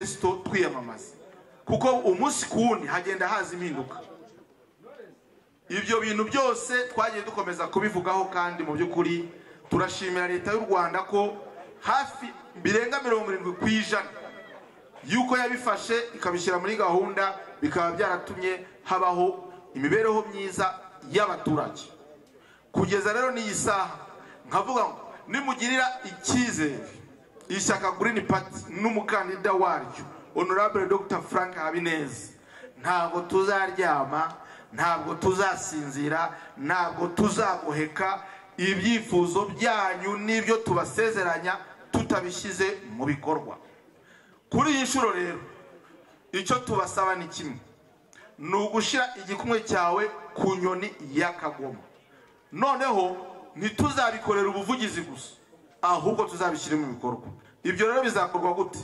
kristo twiyamamaza kuko umunsi ku wundi hagenda haza impinduka ibyo bintu byose twagiye dukomeza kubivugaho kandi mu by'ukuri turashimira leta y'u rwanda ko hafi birenga mirongo irindwi ku ijana y'uko yabifashe ikabishyira muri gahunda bikaba byaratumye habaho imibereho myiza y'abaturage kugeza rero n'iyi saha nkavuga ngo nimugirira icyizere ishyaka Green Party n'umukandida waryo honorable dr frank habineza ntabwo tuzaryama ntabwo tuzasinzira ntabwo tuzagoheka ibyifuzo byanyu n'ibyo tubasezeranya tutabishyize mu bikorwa kuri iyi nshuro rero icyo tubasaba ni kimwe ni ugushyira igikumwe cyawe ku nyoni y'akagoma noneho ntituzabikorera ubuvugizi gusa ahubwo tuzabishyire mu bikorwa ibyo rero bizakorwa gute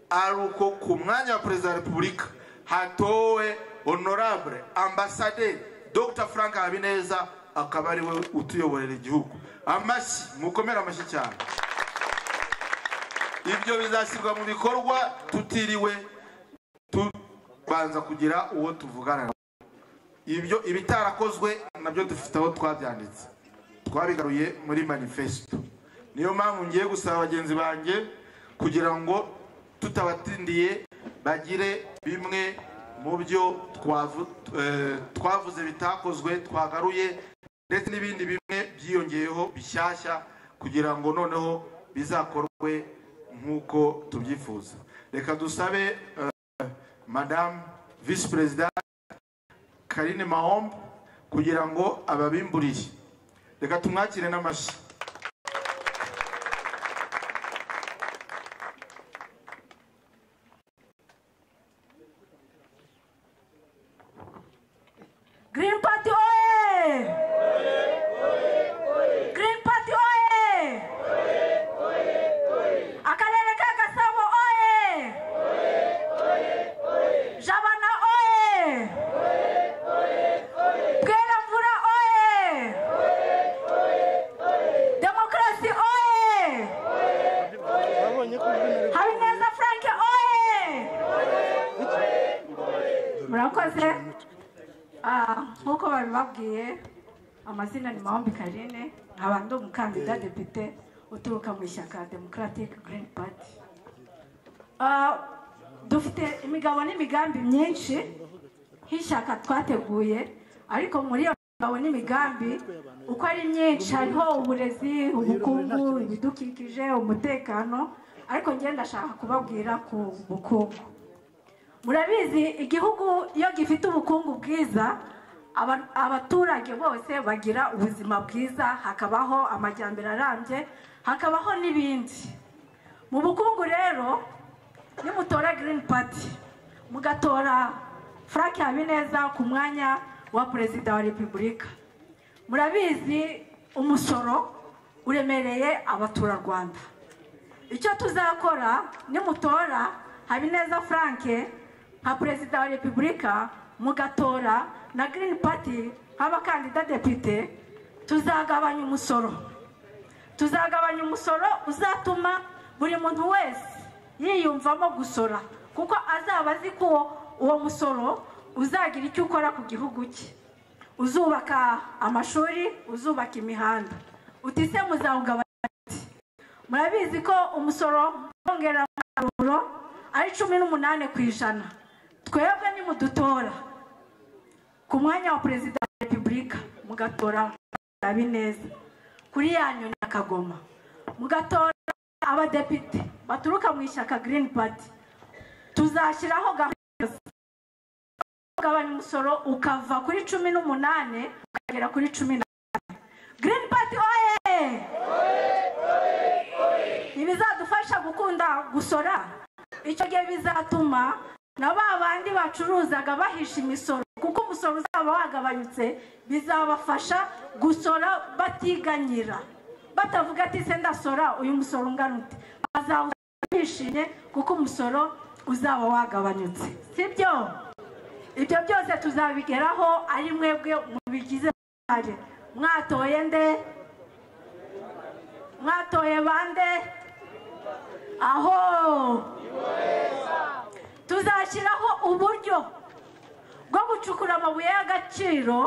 ari uko ku mwanya wa perezida wa repubulika hatowe honorable ambasaderi dr frank habineza akaba ari we utuyoborera igihugu amashyi mukomere amashyi cyane ibyo bizashyirwa mu bikorwa tutiriwe tubanza kugira uwo tuvugana ibyo ibitarakozwe nabyo dufite aho twabyanditse twabigaruye muri manifesito niyo mpamvu ngiye gusaba bagenzi banjye kugira ngo tutabatindiye bagire bimwe mu byo twavuze bitakozwe twagaruye ndetse n'ibindi bimwe byiyongeyeho bishyashya kugira ngo noneho bizakorwe nk'uko tubyifuza reka dusabe madamu visi perezida karine mahombo kugira ngo ababimburiye reka tumwakire n'amashyi Green Party oye! Green Party oye! Akarere ka Gasabo oye! Jabana oye! Bweramvura oye! Demokarasi oye! Habineza Frank oye! murakoze Ah, nk'uko babibabwiye amazina ni mahombi karine nkaba ndi umukandida depite uturuka mu ishyaka democratic green party Ah, dufite imigabo n'imigambi myinshi nk'ishyaka twateguye ariko muri iyo migabo n'imigambi uko ari myinshi hariho uburezi ubukungu ibidukikije umutekano ariko ngenda ndashaka kubabwira ku bukungu murabizi igihugu iyo gifite ubukungu bwiza aba- abaturage bose bagira ubuzima bwiza hakabaho amajyambere arambye hakabaho n'ibindi mu bukungu rero nimutora green party mugatora frank habineza ku mwanya wa perezida wa repubulika murabizi umusoro uremereye abaturarwanda icyo tuzakora nimutora habineza franke nka perezida wa repubulika mugatora na green party nk'abakandida depite tuzagabanya umusoro tuzagabanya umusoro uzatuma buri muntu wese yiyumvamo gusora kuko azaba azi ko uwo musoro uzagira icyo ukora ku gihugu cye uzubaka amashuri uzubaka imihanda utise muzawugabanya murabizi ko umusoro wongeramusaruro ari cumi n'umunani ku ijana twebwe nimudutora ku mwanya wa perezida wa repubulika mugatora habineza kuri ya nyoni ya kagoma mugatora abadepite baturuka mu ishyaka green party tuzashyiraho gahunda yose. ugabanya umusoro ukava kuri cumi n'umunani ukagera kuri cumi na green party oye ibizadufasha gukunda gusora icyo gihe bizatuma na ba bandi bacuruzaga bahisha imisoro kuko umusoro uzaba wagabanyutse bizabafasha gusora batiganyira batavuga ati se ndasora uyu musoro ungana ute bazawusora bishimye kuko umusoro uzaba wagabanyutse sibyo ibyo byose tuzabigeraho ari mwebwe mubigize uruhare. mwatoye nde mwatoye bande aho tuzashyiraho uburyo bwo gucukura amabuye y'agaciro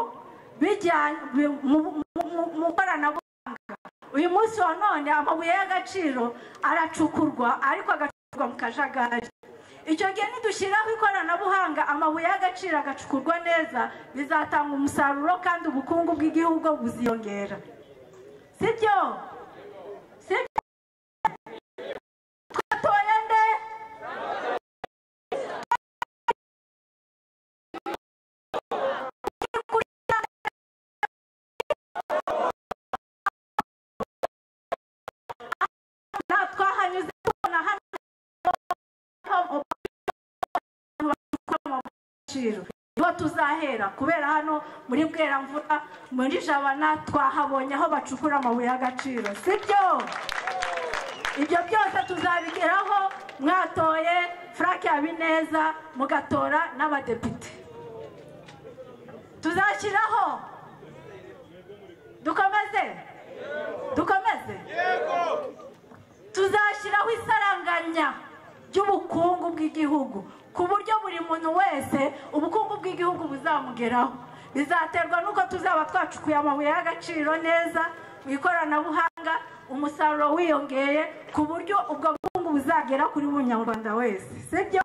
bijyanye mu- mu- mu ikoranabuhanga uyu munsi wa none amabuye y'agaciro aracukurwa ariko agacukurwa mu kajagari icyo gihe nidushyiraho ikoranabuhanga amabuye y'agaciro agacukurwa neza bizatanga umusaruro kandi ubukungu bw'igihugu buziyongera sibyo sibyo twatoye nde nta twahanyuze tubona hano agaciro niho tuzahera kubera hano muri bweramvura muri jabana twahabonye aho bacukura amabuye y'agaciro sibyo ibyo byose tuzabigeraho mwatoye frank habineza mugatora n'abadepite tuzashyiraho dukomeze dukomeze tuzashyiraho isaranganya ry'ubukungu bw'igihugu ku buryo buri muntu wese ubukungu bw'igihugu buzamugeraho bizaterwa n'uko tuzaba twacukuye amabuye y'agaciro neza mu ikoranabuhanga umusaruro wiyongeye ku buryo ubwo bukungu buzagera kuri buri munyarwanda wese sibyo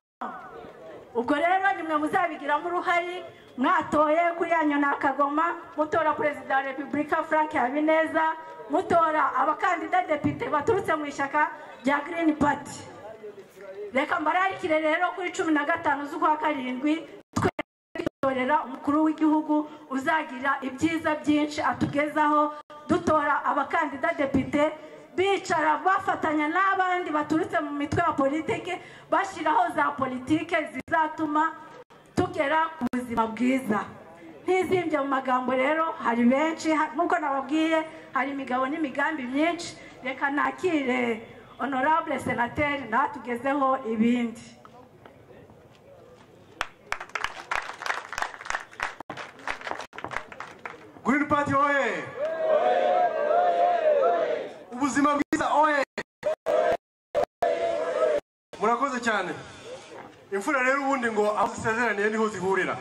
ubwo rero nimwe muzabigiramo uruhare mwatoye kuri yanyu ni akagoma mutora perezida wa repubulika frank habineza mutora abakandida depite baturutse mu ishyaka rya green party reka mbararikire rero kuri cumi na gatanu z'ukwa karindwi twitorera umukuru w'igihugu uzagira ibyiza byinshi atugezaho dutora abakandida depite bicara bafatanya n'abandi baturutse mu mitwe ya politiki bashyiraho za politiki zizatuma tugera ku buzima bwiza ntizimbye mu magambo rero hari benshi ha- nk'uko nababwiye hari imigabo n'imigambi myinshi reka nakire honorable senateri natugezeho ibindi Green Party oye! Ubuzima bwiza oye! Murakoze cyane. Imfura rero ubundi ngo aho zisezeraniye niho zihurira.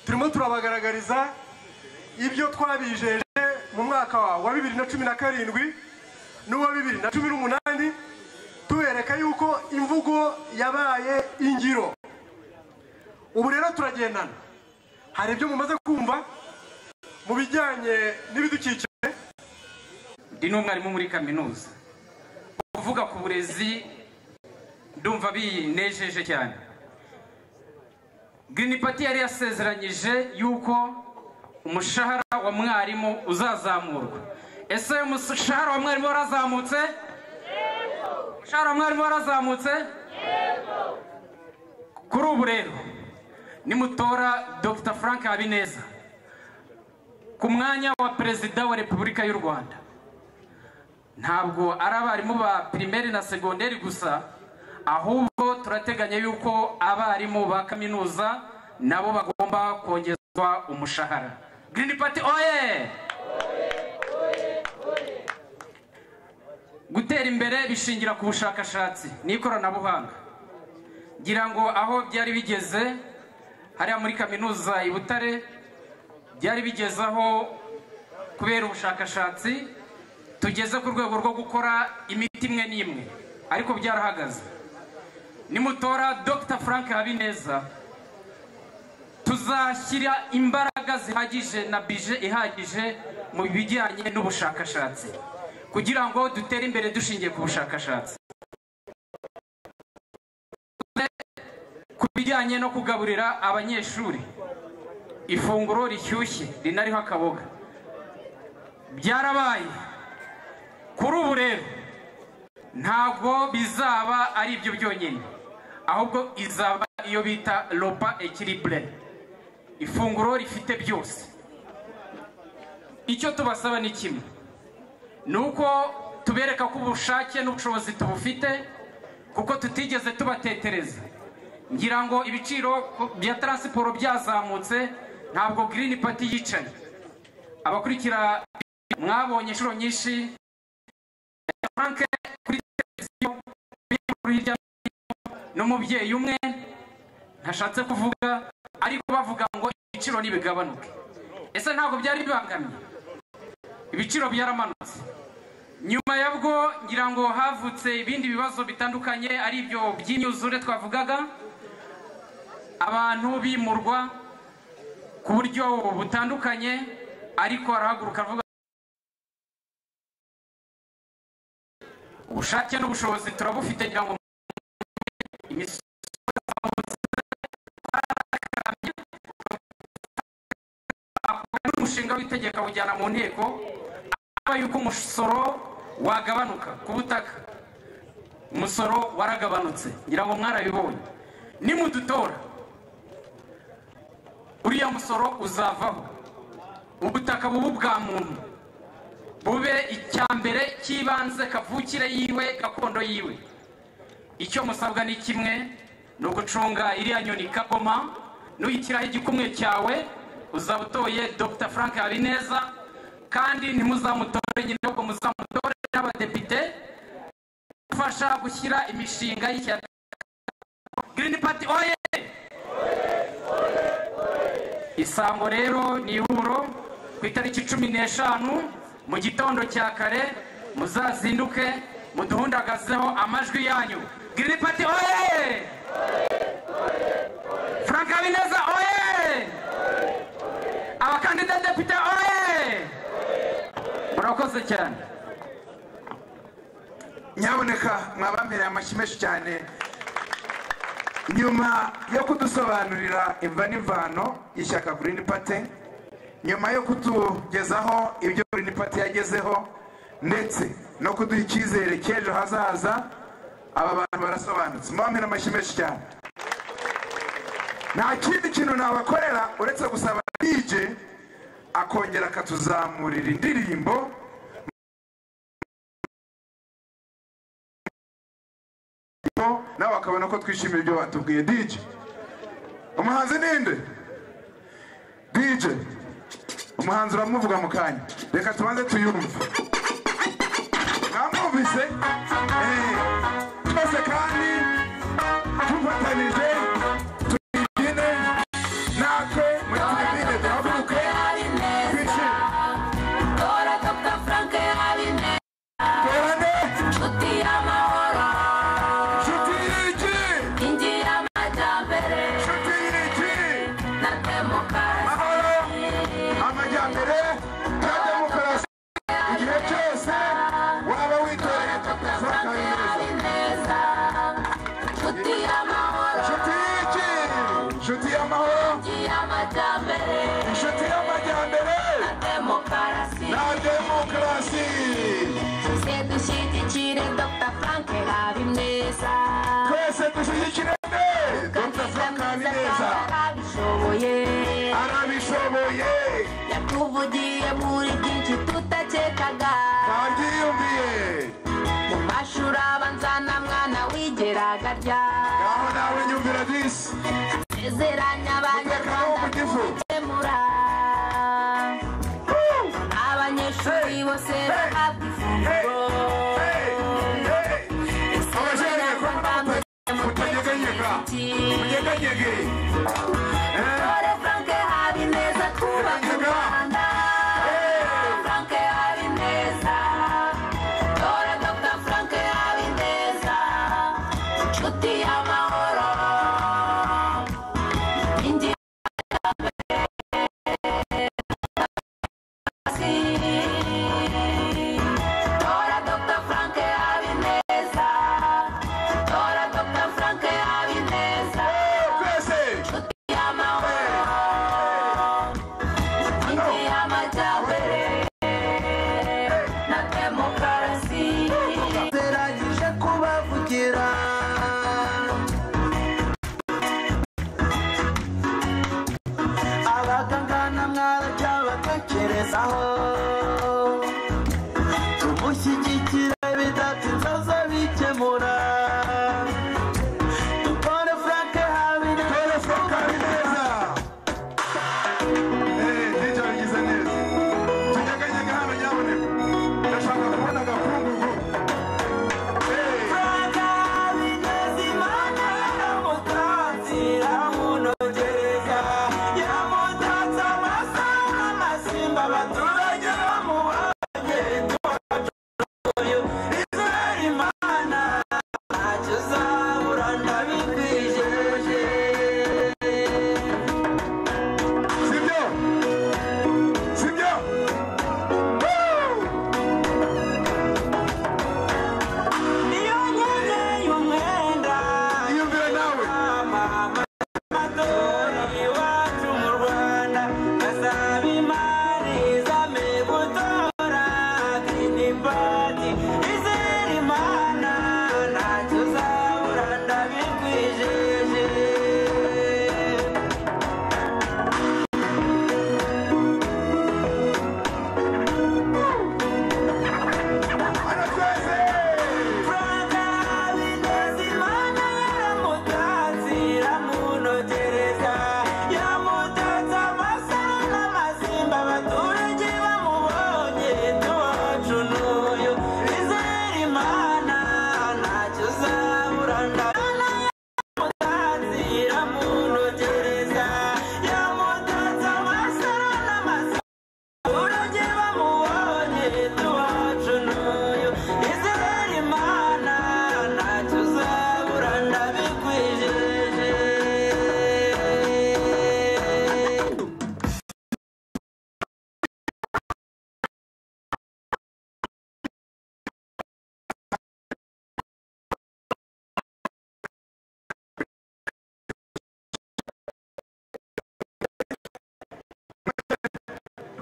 Turimo turabagaragariza ibyo twabijeje mu mwaka wa- wa bibiri na cumi na karindwi n'uwa bibiri na cumi n'umunani tubereka yuko imvugo yabaye ingiro. Ubu rero turagendana. Hari ibyo mumaze kumva, mu bijyanye n'ibidukikije ndi n'umwarimu muri kaminuza kuvuga ku burezi ndumva binejeje cyane Green Party yari yasezeranyije yuko umushahara wa mwarimu uzazamurwa ese uyu mushahara wa mwarimu warazamutse umushahara wa mwarimu warazamutse kuri ubu rero nimutora dr frank habineza ku mwanya wa perezida wa repubulika y'u rwanda ntabwo ari abarimu ba pirimeri na segonderi gusa ahubwo turateganya yuko abarimu ba kaminuza nabo bagomba kongezwa umushahara green party oye gutera imbere bishingira ku bushakashatsi n'ikoranabuhanga ngira ngo aho byari bigeze hariya muri kaminuza i butare byari bigezaho kubera ubushakashatsi tugeze ku rwego rwo gukora imiti imwe n'imwe ariko byarahagaze nimutora dr frank habineza tuzashyira imbaraga zihagije na bije ihagije mu bijyanye n'ubushakashatsi kugira ngo dutere imbere dushingiye ku bushakashatsi ku bijyanye no kugaburira abanyeshuri ifunguro rishyushye rinariho akaboga byarabaye kuri ubu rero ntabwo bizaba ari ibyo byonyine ahubwo izaba iyo bita ropa ekiribure ifunguro rifite byose icyo tubasaba ni kimwe ni uko tubereka ko ubushake n'ubushobozi tubufite kuko tutigeze tubatetereza ngira ngo ibiciro bya taransiporo byazamutse ntabwo girini pati yicaye abakurikira mwabonye inshuro nyinshi Frank kuri televiziyo kuri hirya no hino n'umubyeyi umwe ntashatse kuvuga ariko bavuga ngo ibiciro ntibigabanuke ese ntabwo byari bibangamiye ibiciro byaramanutse nyuma yabwo ngira ngo havutse ibindi bibazo bitandukanye ari ibyo by'imyuzure twavugaga abantu bimurwa ku buryo butandukanye ariko arahaguruka avuga ubushake n'ubushobozi turabufite kugira ngo imisoro akora umushinga w'itegeko awujyana mu nteko aba yuko umusoro wagabanuka ku butaka umusoro waragabanutse ngira ngo mwarabibonye nimudutora uriya musoro uzavaho ubutaka bubu bwa muntu bube icya mbere cy'ibanze kavukire yiwe gakondo yiwe icyo musabwa ni kimwe ni ugucunga iriya nyoni kagoma n'uyishyiraho igikumwe cyawe uzaba utoye dr frank habineza kandi ntimuzamutore nyine ahubwo muzamutore n'abadepite gufasha gushyira imishinga y'ishyaka green party oye isango rero ni ihuriro ku itariki cumi n'eshanu mu gitondo cya kare muzazinduke muduhundagazeho amajwi yanyu green party oye frank habineza oye abakandida depite oye murakoze cyane nyaboneka mwabambereye amashyi menshi cyane nyuma yo kudusobanurira imva n'imvano y'ishyaka green party nyuma yo kutugezaho ibyo green party yagezeho ndetse no kuduha icyizere cy'ejo hazaza aba bantu barasobanutse mwambere amashyi menshi cyane nta kindi kintu nabakorera uretse gusaba dj akongera akatuzamurira indirimbo nawe akabona ko twishimiye ibyo batubwiye dj umuhanzi ninde dj umuhanzi uramuvuga mu kanya reka tubanze tuyumve mwamwumvise Eh, twese kandi tufatanije tuyibyine natwe muri tuyibyine duhaguruke twishime terane inshuti y'iki inshuti y'iki mahoro amajyambere na demokarasi igihe cyose waba witoreye dr frank habineza inshuti y'iki inshuti y'amahoro inshuti y'amajyambere na demokarasi twese dushyigikire dr frank habineza arabishoboye yatuvugiye muri byinshi tutakekaga ntabyiyumviye mu mashuri abanza nta mwana wigeraga arya ngaho nawe nyumvira disi sezeranya abanyarwanda Mureke aho ku gifu. gukemura abanyeshuri Hey! bose Hey! bahabwa Hey! ifunguro Hey! Hey! Abajejwe kubona Abanyarwanda mutanyeganyega mutekereze iki? munyeganyege Dore Frank Habineza twubake u Rwanda. Frank Habineza. Dore Dr. Frank Habineza. Inshuti y'amahoro. Inkingi y'iterambere. Dore Dr. Frank Habineza. Dore Dr. Frank Habineza. twese Gerageza kubavugira abagangana mwarajya bagakerezaho tumushyigikire bidatinze aze bikemura dukore frank habineza Dore Frank Habineza. Eh, DJ wabigize neza. Tunyeganyege hano nyabuneka. Ndashaka kubona agakungugu. Eh, Frank Habineza imana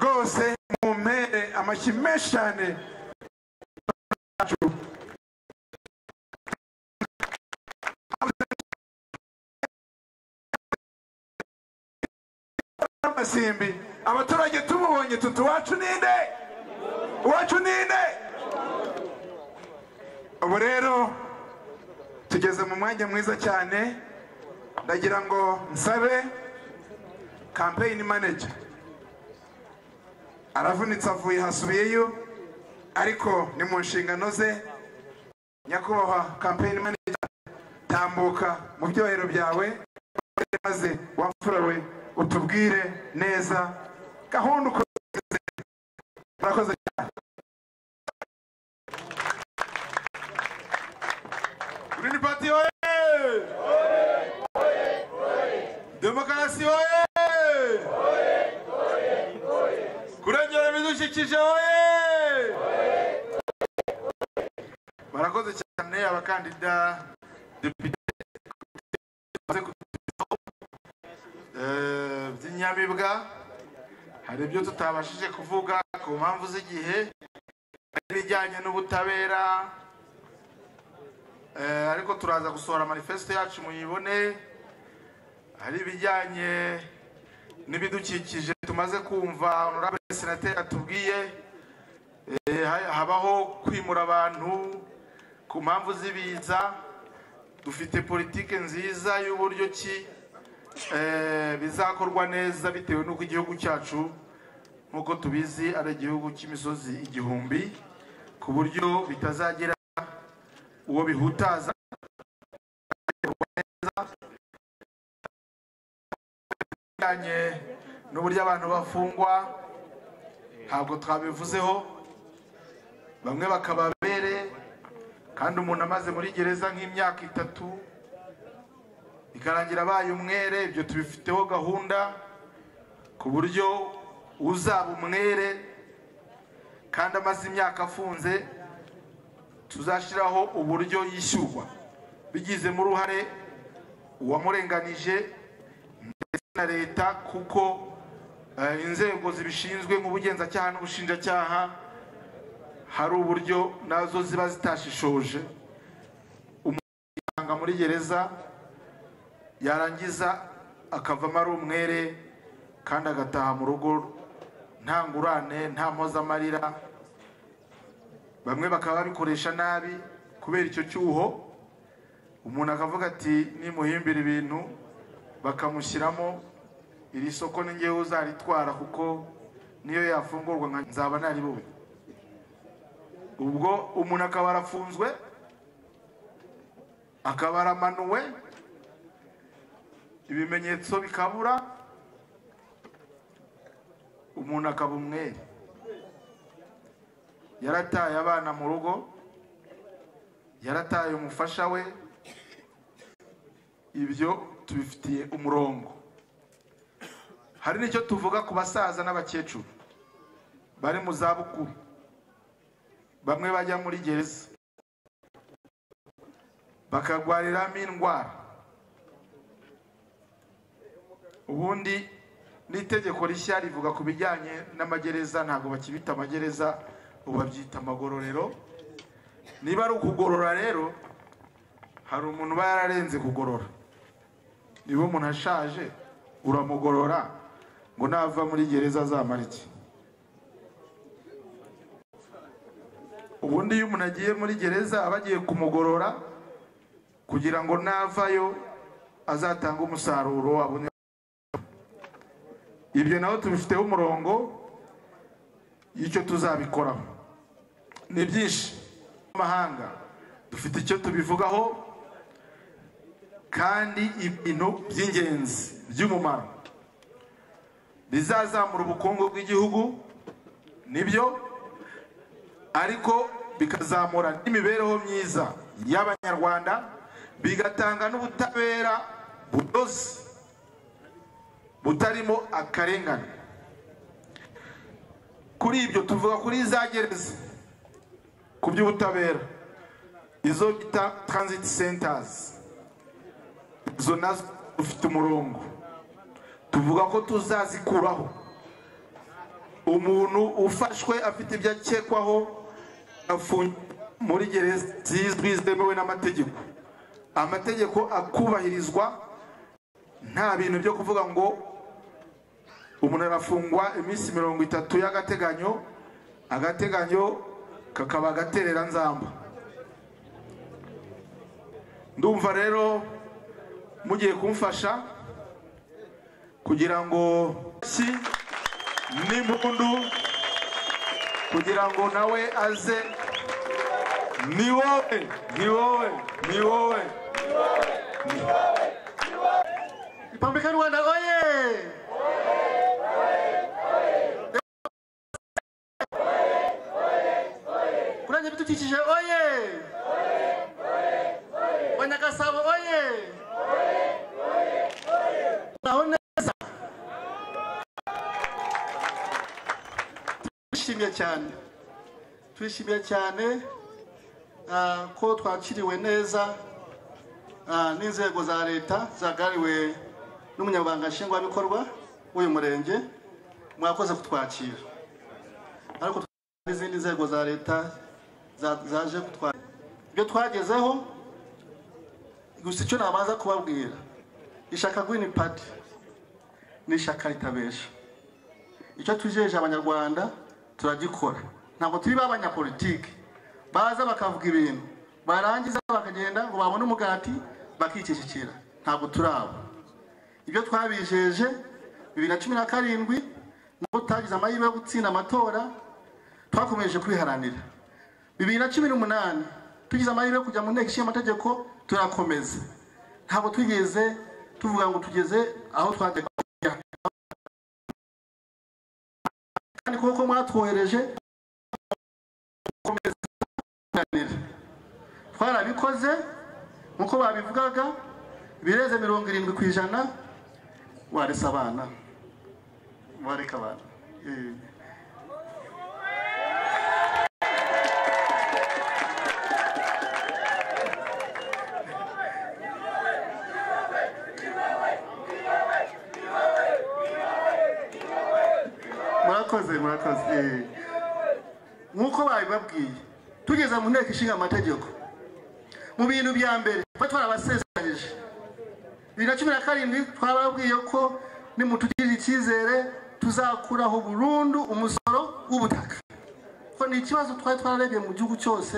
bose mu mpere amashyi menshi cyane amasimbi abaturage tumubonye tuti uwacu ninde uwacu ninde ubu rero tugeze mu mwanya mwiza cyane ndagira ngo nsabe kampeyini maneja aravunitse avuye hasubiyeyo ariko ni mu nshingano ze nyakubahwa kampeyini maneja tambuka mu byohero byawe maze wamfura we utubwire neza gahunda ukoze urakoze cyane Green Party oye! Demokarasi oye! Kurengera ibidukikije oye! Barakoze cyane abakandida depite eh, by'inyamibwa hari ibyo tutabashije kuvuga ku mpamvu z'igihe hari ibijyanye n'ubutabera Eh, ariko turaza gusohora manifesto yacu muyibone hari ibijyanye n'ibidukikije tumaze kumva honorable senateri atubwiye Eh, ha- habaho kwimura abantu ku mpamvu z'ibiza dufite politike nziza y'uburyo ki eh, bizakorwa neza bitewe n'uko igihugu cyacu nk'uko tubizi ari igihugu cy'imisozi igihumbi ku buryo bitazagira uwo bihutaza bijyanye n'uburyo abantu bafungwa ntabwo twabivuzeho bamwe bakaba abere kandi umuntu amaze muri gereza nk'imyaka itatu ikarangira abaye umwere ibyo tubifiteho gahunda ku buryo uzaba umwere kandi amaze imyaka afunze tuzashyiraho uburyo yishyurwa bigizemo uruhare uwamurenganije ndetse na leta kuko eh, inzego zibishinzwe nk'ubugenzacyaha n'ubushinjacyaha hari uburyo nazo ziba zitashishoje umusanga muri gereza yarangiza akavamo ari umwere kandi agataha mu rugo nta ngurane nta mpozamarira bamwe bakaba babikoresha nabi kubera icyo cyuho umuntu akavuga ati nimuhimbira ibintu bakamushyiramo iri soko ni ngewe uzaritwara kuko niyo yafungurwa nka- nzaba naribuwe ubwo umuntu akaba arafunzwe akaba aramanuwe ibimenyetso bikabura umuntu akaba umwere yarataye abana mu rugo yarataye umufasha we ibyo tubifitiye umurongo hari n'icyo tuvuga ku basaza n'abakecuru bari mu zabukuru bamwe bajya muri gereza bakarwariramo indwara ubundi n'itegeko rishya rivuga ku bijyanye n'amagereza ntabwo bakibita amagereza ubu babyita amagororero niba ari ukugorora rero hari umuntu uba yararenze kugorora niba umuntu ashaje uramugorora ngo nava muri gereza azamara iki ubundi iyo umuntu agiye muri gereza aba agiye kumugorora kugira ngo navayo azatange umusaruro abone ibyo naho tubifiteho umurongo y'icyo tuzabikoraho ni byinshi amahanga dufite icyo tubivugaho kandi ibintu by'ingenzi by'umumaro bizazamura ubukungu bw'igihugu nibyo ariko bikazamura n'imibereho myiza y'abanyarwanda bigatanga n'ubutabera bunoze butarimo akarengane kuri ibyo tuvuga kuri za gereza ku by'ubutabera izo bita transit centers izo nazo dufite umurongo tuvuga ko tuzazikuraho umuntu ufashwe afite ibyo akekwaho afungiwe muri gereza zizwi zemewe n'amategeko amategeko akubahirizwa nta bintu byo kuvuga ngo umuntu arafungwa iminsi mirongo itatu y'agateganyo agateganyo kakaba agaterera nzamba ndumva rero mugiye kumfasha kugira ngo si n'impundu kugira ngo nawe aze ni wowe ni wowe ni wowe Pambika Rwanda oye! Kurengera ibidukikije oye! Oya Nyakasabo oye! Naho neza. Turishimye cyane. Turishimye cyane ah, ko twakiriwe neza ah, n'inzego za leta zagariwe n'umunyabanga nshingwabikorwa w'uyu murenge mwakoze kutwakira ariko twagira n'izindi nzego za leta za- zaje kutwakira ibyo twagezeho gusa icyo nabanza kubabwira ishaka Green Party ni ishyaka ritabesha icyo tujeje abanyarwanda turagikora ntabwo turi ba banyapolitiki baza bakavuga ibintu barangiza bakagenda ngo babone umugati bakicecekera ntabwo turi abo ibyo twabijeje bibiri na cumi na karindwi nubwo tutagize amahirwe yo gutsinda amatora twakomeje kwiharanira bibiri na cumi n'umunani tugize amahirwe yo kujya mu nteko ishinga amategeko turakomeza ntabwo twigeze tuvuga ngo tugeze aho twagiye kujya kandi kuko mwatwohereje gukomeza kuganira twarabikoze nk'uko babivugaga birenze mirongo irindwi ku ijana warese abana wareka abana Eh. murakoze murakoze Eh. nk'uko babibabwiye tugeze mu nteko ishinga amategeko mu bintu bya mbere tuba twarabasezeranyije bibiri na cumi na karindwi twababwiye ko nimutugirira icyizere tuzakuraho burundu umusoro w'ubutaka ko ni ikibazo twari twararebye mu gihugu cyose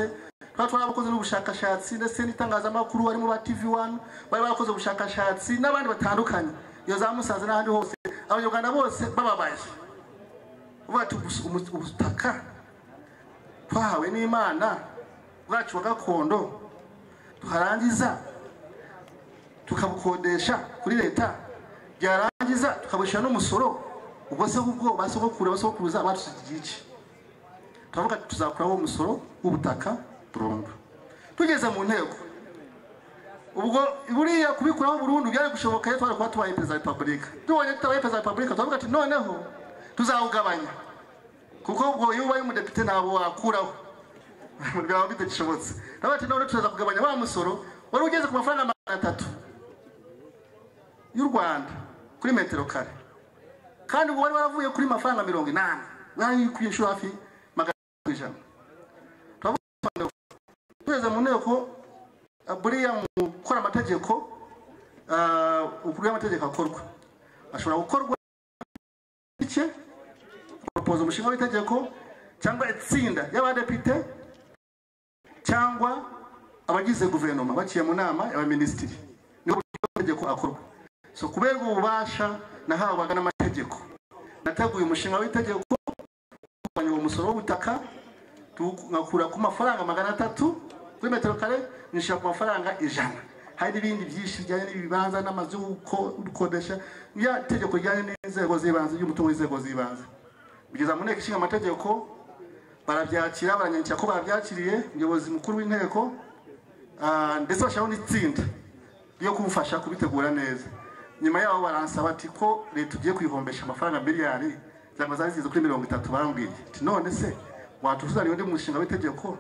twari twarabakoze n'ubushakashatsi ndetse n'itangazamakuru barimo ba tv wani bari barakoze ubushakashatsi n'abandi batandukanye iyo za musanze n'ahandi hose abanyarwanda bose bababaye uvuga ati "Ubus- umus- ubutaka twahawe n'imana bwacu wa gakondo tuharangiza tukabukodesha kuri leta byarangiza tukabishyura n'umusoro ubwo se ubwo basogokuru abasogokuruza batusigiye iki turavuga ati tuzakuraho umusoro w'ubutaka burundu tugeze mu nteko ubwo buriya kubikuraho burundu byari gushoboka iyo twari kuba tubaye perezida wa repubulika tubonye tutabaye perezida wa repubulika turavuga ati noneho tuzawugabanya kuko ubwo iyo ubaye umudepite ntabwo wakuraho byaba bidashobotse turavuga ati none turaza kugabanya wa musoro wari ugeze ku mafaranga magana atatu y'u rwanda kuri metero kare kandi ubu wari waravuye kuri mafaranga mirongo inani wari ku inshuro hafi magana atatu ku ijana Turavuga ko tugeze mu nteko ah, buriya mu gukora amategeko ah, ukuri y'amategeko akorwa ashobora gukorwa bike propoza umushinga w'itegeko cyangwa itsinda y'abadepite cyangwa abagize guverinoma baciye mu nama y'abaminisitiri niho amategeko akorwa so kubera ububasha nahabwaga n'amategeko nateguye umushinga w'itegeko ugabanya uwo musoro w'ubutaka tugakura ku mafaranga magana atatu kuri metero kare nishyira ku mafaranga ijana hari n'ibindi byinshi bijyanye n'ibibanza n'amazu yo guko- gukodesha ya itegeko rijyanye n'inzego z'ibanze ry'umutungo w'inzego z'ibanze kugeza mu nteko ishinga amategeko barabyakira baranyandikira ko babyakiriye umuyobozi mukuru w'inteko ah, ndetse bashyiraho n'itsinda yo kumfasha kubitegura neza nyuma yaho baransaba ati ko leta ugiye kuyihombesha amafaranga miliyari zaba zari zigeze kuri mirongo itatu barambwiye ati none se watuzanira undi mushinga w'itegeko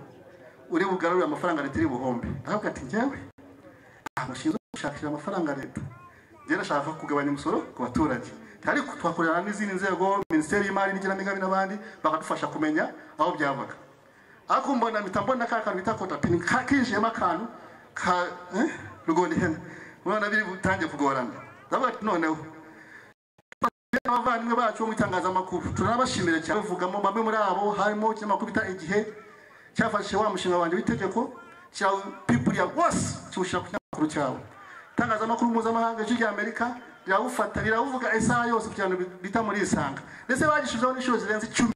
uri bugarurire amafaranga leta iri buhombe ndavuga ati njyewe ntabwo nshinzwe gushakira amafaranga leta njyewe nashaka kugabanya umusoro ku baturage ariko twakorana n'izindi nzego minisiteri y'imari n'igenamigambi n'abandi bakadufasha kumenya aho byavaga ariko mbona mpita mbona ka kantu bita kotapini kinjiyemo akantu ka eh, rugonda ihene urabona biri butangiye kugorana ndavuga ati noneho abavandimwe bacu bo mu itangazamakuru turanabashimira cyane bavugamo bamwe muri abo harimo ikinyamakuru bita igihe cyafashe wa mushinga wanjye w'itegeko cya pipuriya wose kiwushyira ku kinyamakuru cyawe itangazamakuru mpuzamahanga ry'amerika rirawufata riravuga isaha yose ku kintu bita muri isanga ndetse bagishizeho n'inshuro zirenze icumi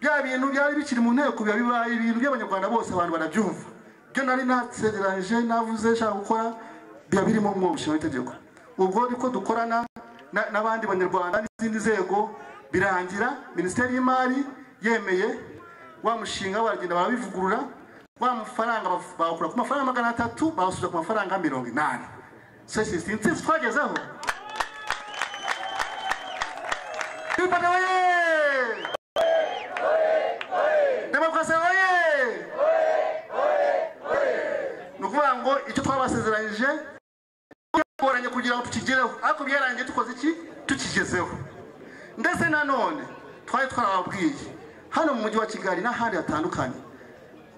bya bintu byari bikiri mu nteko biba bibaye ibintu by'abanyarwanda bose abantu barabyumva ibyo nari nasezeranije navuze nshaka gukora biba birimo mu mushinga w'itegeko ubwo niko dukorana na- n'abandi banyarwanda n'izindi nzego birangira minisiteri y'imari yemeye wa mushinga baragenda barabivugurura wa mafaranga baf- bawukura ku mafaranga magana atatu bawusubiza ku mafaranga mirongo inani so si intsinzi twagezeho Bipane oye! demokarasi oye ni ukuvuga ngo icyo twabasezeranyije bigoranye kugira ngo tukigereho ariko byarangiye dukoze iki tukigezeho ndetse nanone twari twarababwiye hano mu mujyi wa kigali n'ahandi hatandukanye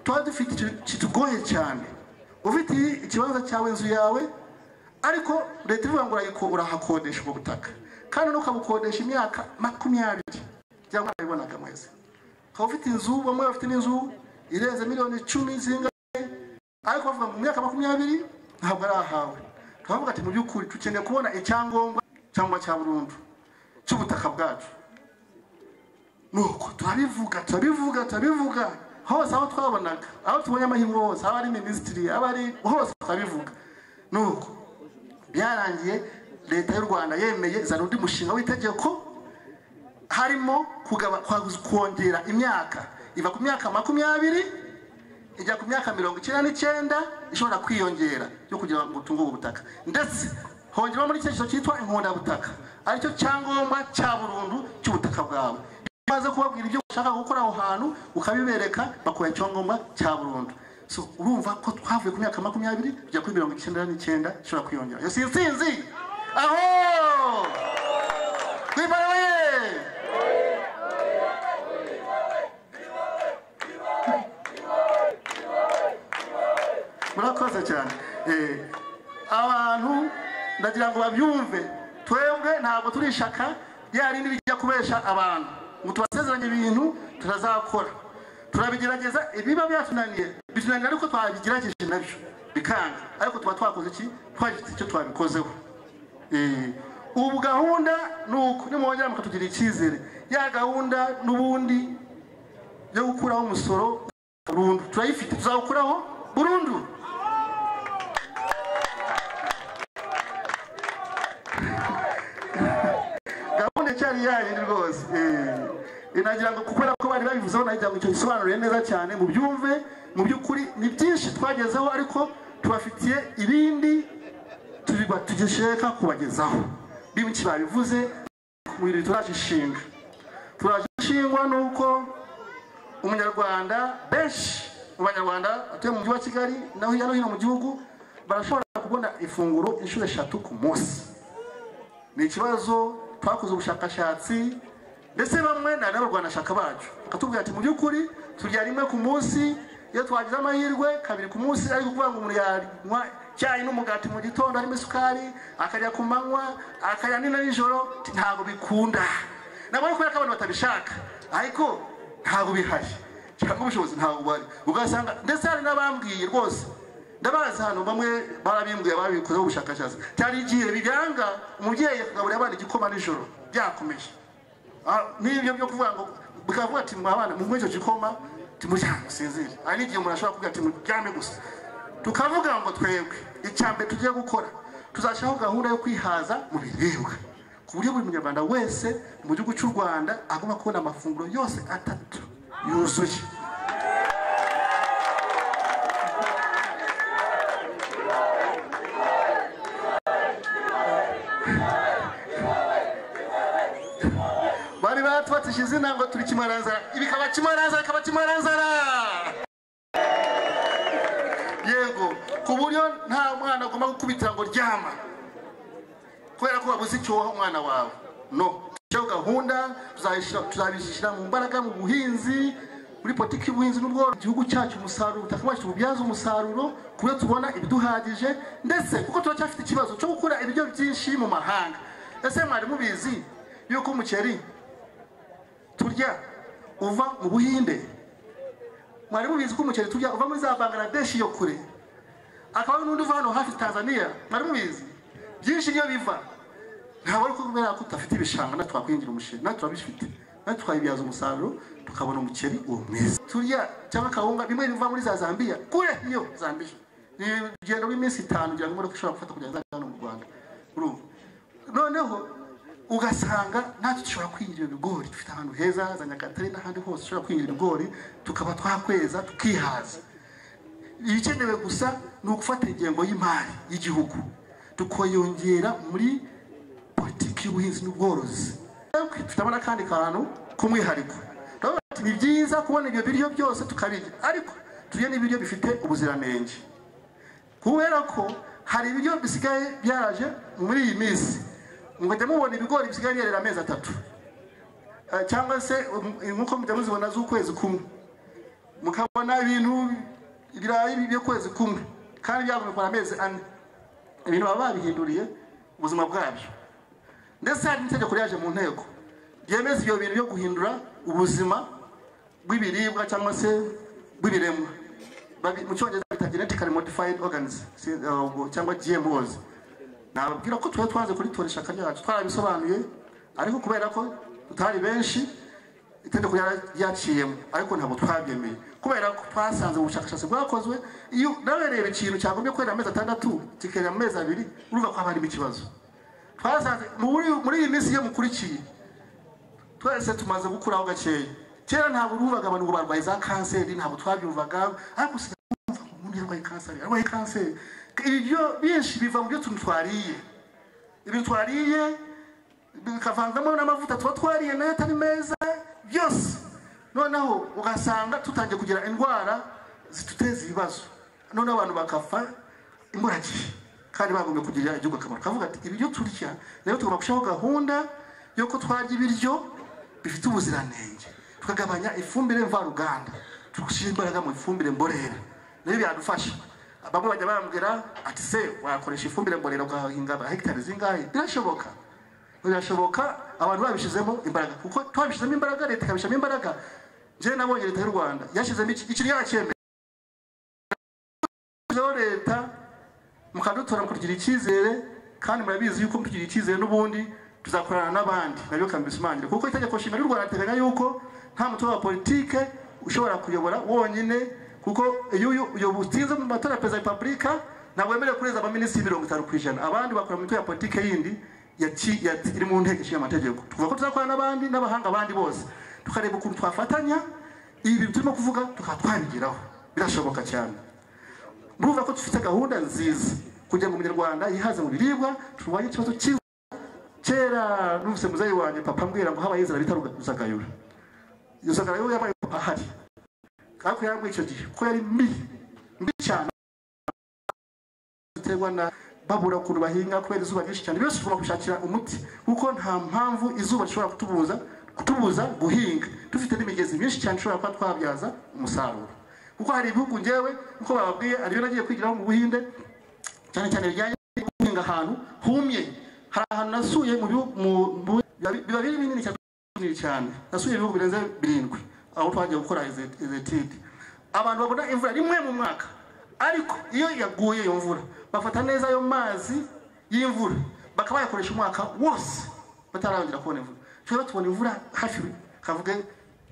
tuba dufite ikintu kitugoye cyane ufite ikibanza cyawe inzu yawe ariko leta ivuga ngo urayiko urahakodesha ubwo butaka kandi nukabukodesha imyaka makumyabiri byaba mwarabibonaga mwese ukaba ufite inzu bamwe bafite n'inzu irenze miliyoni icumi zingahe ariko bavuga ngo mu myaka makumyabiri ntabwo ari ahawe turavuga ati mu by'ukuri dukeneye kubona icyangombwa cyangwa cya burundu cy'ubutaka bwacu nuko turabivuga turabivuga turabivuga hose aho twabonaga aho tubonye amahirwe hose aba ari minisitiri aba ari hose turabivuga nuko byarangiye leta y'u rwanda yemeye izana undi mushinga w'itegeko harimo kugaba- kwa- kongera imyaka iva ku myaka makumyabiri ijya ku myaka mirongo icyenda n'icyenda ishobora kwiyongera yo kugira ngo utunge ubu butaka ndetse hongerwa muri icyo cyitwa inkundabutaka aricyo cyangombwa cya burundu cy'ubutaka bwawe iyo umaze kubabwira ibyo ushaka gukora aho hantu ukabibereka bakuha icyangombwa cya burundu so urumva ko twavuye ku myaka makumyabiri tujya kuri mirongo icyenda n'icyenda ishobora kwiyongera iyo si intsinzi aho twibaraye murakoze cyane Eh, abantu ndagira ngo babyumve twebwe ntabwo turi ishyaka rya rindi rijya kubesha abantu ngo tubasezeranye ibintu turazakora turabigerageza ibiba byatunaniye bitunanira ariko twabigerageje nabyo bikanga ariko tuba twakoze iki twagize icyo twabikozeho Eh, ubu gahunda ni uko nimwongera mukatugirira icyizere ya gahunda n'ubundi yo gukuraho umusoro burundu turayifite tuzawukuraho burundu gahunda cyari yayindi rwose Eh, nagira ngo kubera ko bari babivuzeho nagira ngo icyo gisobanuriye neza cyane mu byumve mu by'ukuri ni byinshi twagezeho ariko tubafitiye irindi tubiba- tugishaka kubagezaho bimiki babivuze mu bintu turajishinga turajishingwa nuko umunyarwanda benshi mu banyarwanda batuye mu mujyi wa kigali na hirya no hino mu gihugu barashobora kubona ifunguro inshuro eshatu ku munsi ni ikibazo twakoze ubushakashatsi ndetse bamwe ni abanyabarwanashaka bacu bakatubwira ati mu by'ukuri turya rimwe ku munsi iyo twagize amahirwe kabiri ku munsi ariko kuvuga ngo umuntu yanywa icyayi n'umugati mu gitondo harimo isukari akarya ku manywa akarya nina nijoro ti- ntabwo bikunda nabwo ari kubera ko abantu batabishaka ariko ntabwo bihari cyangwa ubushobozi ntabwo buhari ugasanga ndetse hari n'abambwiye rwose ndabazi hano bamwe barabimbwiye babikozeho ubushakashatsi cyari igihe biranga umubyeyi akagaburira abana igikoma nijoro byakomeje Ah, n'ibyo byo kuvuga ngo bikavuga ati mwa bana munywe icyo gikoma timuryame musinzire hari n'igihe umuntu ashobora kuvuga ati muryame gusa tukavuga ngo twebwe icya mbere tugiye gukora tuzashyiraho gahunda yo kwihaza mu biribwa ku buryo buri munyarwanda wese mu gihugu cy'u rwanda agomba kubona amafunguro yose atatu yuzuye bari batubatse izina ngo turi kimaranzara ibikaba kimaranzara ikaba kimaranzara yego ku buryo nta mwana agomba gukubitira ngo ryama kubera ko wabuze icyo waha umwana wawe no iyo gahunda tuzayishyira- tuzabishyira mu mbaraga mu buhinzi muri politiki y'ubuhinzi n'ubworozi igihugu cyacu umusaruro ubutaka bwacu tububyaza umusaruro ku buryo tubona ibiduhagije ndetse kuko turacyafite ikibazo cyo gukura ibiryo byinshi mu mahanga ese mwari mubizi yuko umuceri turya uva mu buhinde mwari mubizi ko umuceri turya uva muri za bangladesh yo kure akaba n'undi uva hano hafi tanzania mwari mubizi byinshi niyo biva ntabwo ari kubera ko tudafite ibishanga natwe twakwihingira umuceri natwe turabifite natwe twabibyaza umusaruro tukabona umuceri uwo mwiza turya cyangwa akawunga bimwe biva muri za zambia kure iyo zambia ni urugendo rw'iminsi itanu kugira ngo imodoka ishobora gufata kugira ngo izaze hano mu rwanda urumva noneho ugasanga natwe dushobora kwinjira ibigori dufite ahantu heza za nyagatare n'ahandi hose dushobora kwinjira ibigori tukaba twakweza tukihaza ibikenewe gusa ni ugufata ingengo y'imari y'igihugu tukayongera muri politiki y'ubuhinzi n'ubworozi dufitemo n'akandi kantu k'umwihariko turavuga ati, ni byiza kubona ibyo biryo byose tukabirya ariko turye n'ibiryo bifite ubuziranenge kubera ko hari ibiryo bisigaye byaraje muri iyi minsi mujya mubona ibigori bisigaye byerera amezi atatu Eh, cyangwa se um, nk'uko mujya muzibona z'ukwezi kumwe mukabona ibintu ibirayi by'ukwezi kumwe kandi byavunwa amezi ane ibintu baba babihinduriye ubuzima bwabyo ndetse hari n'itegeko ryaje mu nteko ryemeza ibyo bintu byo guhindura ubuzima bw'ibiribwa cyangwa se bw'ibiremwa Babi- mu cyongereza bita genetically modified organisms si- eh, ubwo- cyangwa gmos nababwira ko tuba twaze kuritora ishyaka ryacu twarabisobanuye ariko kubera ko tutari benshi itegeko ryara- ryaciyemo ariko ntabwo twabyemeye kubera ko twasanze mu bushakashatsi bwakozwe iyo nawe reba ikintu cyagombye kwera amezi atandatu kikerera mu mezi abiri urumva ko haba harimo ikibazo twasanze muri muri iyi minsi iyo mukurikiye twese tumaze gukuraho gakeya kera ntabwo urumvaga abantu ngo barwaye za kanseri ntabwo twabyumvaga ariko usigaye umuntu yarwaye kanseri yarwaye kanseri ibyo byinshi biva mu byo tuntu twariye ibintu twariye bikavanzamo n'amavuta tuba twariye nayo atari meza byose noneho ugasanga tutangiye kugira indwara ziduteza ibibazo noneho abantu bakapfa imburagihe kandi bagombye kugirira igihugu akamaro kavuga ati ibiryo turya rero tugomba gushyiraho gahunda y'uko twarya ibiryo bifite ubuziranenge tukagabanya ifumbire mvaruganda tugashyira imbaraga mu ifumbire mborera nibyo byadufasha bamwe bajya bambwira ati se wakoresha ifumbire mborera ugahinga hegitari zingahe birashoboka birashoboka abantu babishyizemo imbaraga kuko twabishyizemo imbaraga leta ikabishyiramo imbaraga njyewe nabonye leta y'u rwanda yashyizemo iki- ikiriyo yacyemeye Yashyizeho leta mukadutora mukagira icyizere kandi murabizi yuko mutugira icyizere n'ubundi tuzakorana n'abandi nabyo kambisumangire kuko itegeko nshinga ry'u rwanda riteganya yuko nta mutoza wa politike ushobora kuyobora wonyine kuko iyo uyu- iyo utinze mu matora ya perezida wa repubulika ntabwo wemerewe kurenza abaminisitiri mirongo itanu ku ijana abandi bakora mu mitwe ya politike yindi yaki- yati- iri mu nteko ishinga amategeko tuvuga ko tuzakorana n'abandi n'abahanga abandi bose tukareba ukuntu twafatanya ibi turimo kuvuga tukaba twabigeraho birashoboka cyane murumva ko dufite gahunda nziza kugira ngo umunyarwanda yihaze mu biribwa turwanye ikibazo cyiza kera numvise muzeyi wanjye papa ambwira ngo habaye inzara bita rusagayura iyo rusagayura yabaye papa ahari ariko yambwiye icyo gihe ko yari mbi mbi cyane ziterwa na babura ukuntu bahinga kubera izuba ryinshi cyane byose tugomba gushakira umuti kuko nta mpamvu izuba rishobora kutubuza kutubuza guhinga dufite n'imigezi myinshi cyane ishobora kuba twabyaza umusaruro kuko hari ibihugu ngewe uko bababwiye ari byo nagiye kwigiraho mu buhinde cyane cyane bijyanye no guhinga ahantu humye hari ahantu nasuye mu bihugu mu- mu- biba- biba biri binini cyane binini cyane nasuye ibihugu birenze birindwi aho twagiye gukora izi- izi tide abantu babona imvura rimwe mu mwaka ariko iyo yaguye iyo mvura bafata neza ayo mazi y'imvura bakaba bayakoresha umwaka wose batarongera kubona imvura twebwe tubona imvura hafi kavuge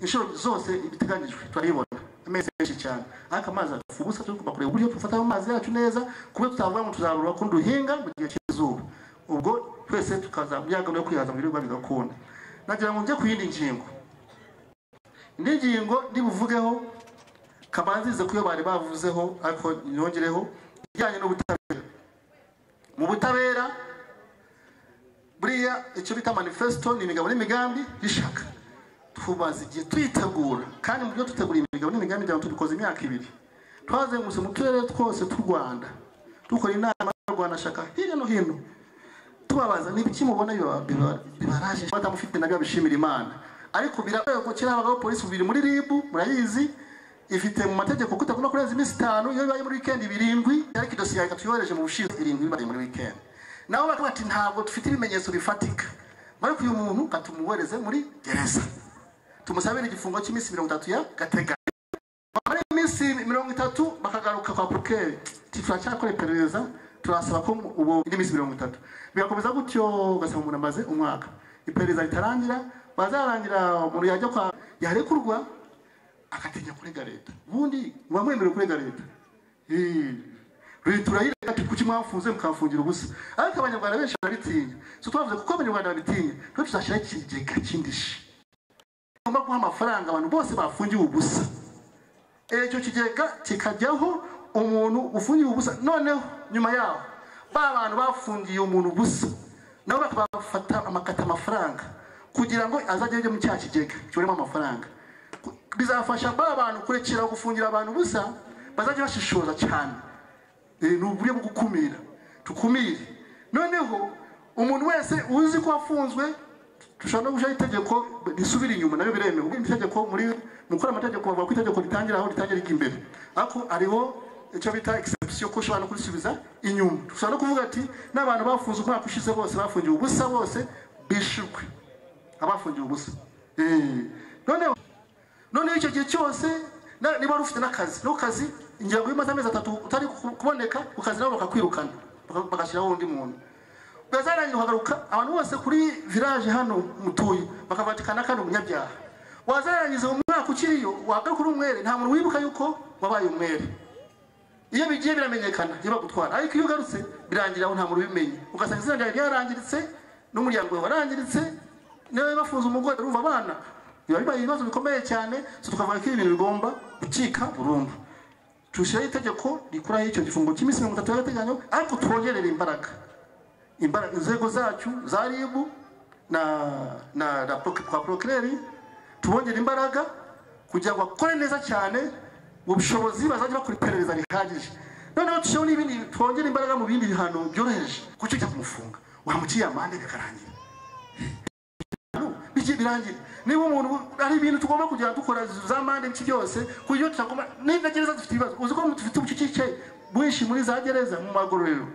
inshuro zose ibiteganyijwe turayibona amezi menshi cyane ariko amazi apfa ubusa tugomba kureba uburyo dufata ayo mazi yacu neza ku buryo tutavuga ngo tuzarura kundi duhinga mu gihe cy'izuba ubwo twese tukaza mu myagano yo kwihaza mu biribwa bigakunda nagira ngo njye ku yindi ngingo indi ngingo ndibuvugeho kabanzirize ku yo bari bavuzeho ariko nyongereho ijyanye n'ubutabera mu butabera buriya icyo bita manifesto ni imigabo n'imigambi y'ishaka tumaze igihe tuyitegura kandi mu byo dutegura imigabo n'imigambi kugira ngo tubikoze imyaka ibiri twazengurutse mu turere twose tw'u rwanda dukora inama y'abarwanashyaka hirya no hino tubabaza ni ibiki mubona biba- biba- bibaraje batamufite nabyo bishimira imana ariko birabaye ko kera habagaho polisi bubiri muri rib murayizi ifite mu mategeko ko itakunda kurenza iminsi itanu iyo bibaye muri wikendi birindwi ariko idosiye reka tuyohereje mu bushize irindwi bibaye muri wikendi nabo bakavuga ati ntabwo dufite ibimenyetso bifatika ariko uyu muntu katumuhereze muri gereza tumusabire igifungo cy'iminsi mirongo itatu ya gatega bamara iminsi mirongo itatu bakagaruka kwa procureur ati turacyakora iperereza turasaba ko mu- ubu indi minsi mirongo itatu bigakomeza gutyo ugasanga umuntu amaze umwaka iperereza ritarangira bazarangira umuntu yajya kwa yarekurwa akatinya kurega leta ubundi muba mwemerewe kurega leta Eh, leta urayirega ati kuki mwafunze mukafungira ubusa ariko abanyarwanda benshi barabitinya so twavuze kuko abanyarwanda babitinya twe tuzashyiraho ikigega cy'indishi tugomba guha amafaranga abantu bose bafungiwe ubusa icyo kigega kikajyaho umuntu ufungiwe ubusa noneho nyuma yaho ba bantu bafungiye umuntu ubusa nabo bakaba bafata amakata amafaranga kugira ngo azajye ajya mu cya kigega kibarimo amafaranga Ku- bizafasha ba bantu kurekera gufungira abantu ubusa bazajya bashishoza cyane Eh, ni uburyo bwo gukumira tukumire noneho umuntu wese uzi ko wafunzwe dushobora no gushyiraho itegeko risubira inyuma nabyo biremewe ubwo itegeko muri mu gukora amategeko bavuga ko itegeko ritangira aho ritangira rijya imbere ariko hariho icyo bita exception ko ushobora no kurisubiza inyuma dushobora no kuvuga ati n'abantu bafunze umwaka ushize bose bafungiwe ubusa bose bishurwe abafungiwe ubusa Eh, noneho noneho icyo gihe cyose na- niba wari ufite n'akazi no kazi ingira ngo iyo umaze amezi atatu utari ku- kuboneka ku kazi nabo bakakwirukana baka- bagashyiraho undi muntu ugazarangira ukagaruka abantu bose kuri village hano mutuye bakavatikana kandi umunyabyaha wazarangiza uwo mwaka ukiriyo wagaruka uri umwere nta muntu wibuka yuko wabaye umwere iyo bigiye biramenyekana iyo bagutwara ariko iyo ugarutse birangira aho nta muntu ubimenye ugasanga izina ryawe ryarangiritse n'umuryango wawe warangiritse niba bafunze umugore urumva abana biba bibaye ibibazo bikomeye cyane so tukavuga ko ibi bintu bigomba gucika burundu tushyiraho itegeko rikuraho icyo gifungo cy'iminsi mirongo itatu y'agateganyo ariko twongerere imbaraga imbaraga inzego zacu za ribu na na na proc- kwa procureur tubongera imbaraga kugira ngo bakore neza cyane ubushobozi bazajya bakora iperereza rihagije noneho dushyiraho n'ibindi twongera imbaraga mu bindi bihano byoroheje kuko ujya kumufunga wamuciye amande bikarangira No, biki birangira niba umuntu hari ibintu tugomba kujya dukora za mande biki byose kuburyo tutagomba niba gereza dufite ibibazo uzi ko dufite ubucucike bwinshi muri za gereza mu magororero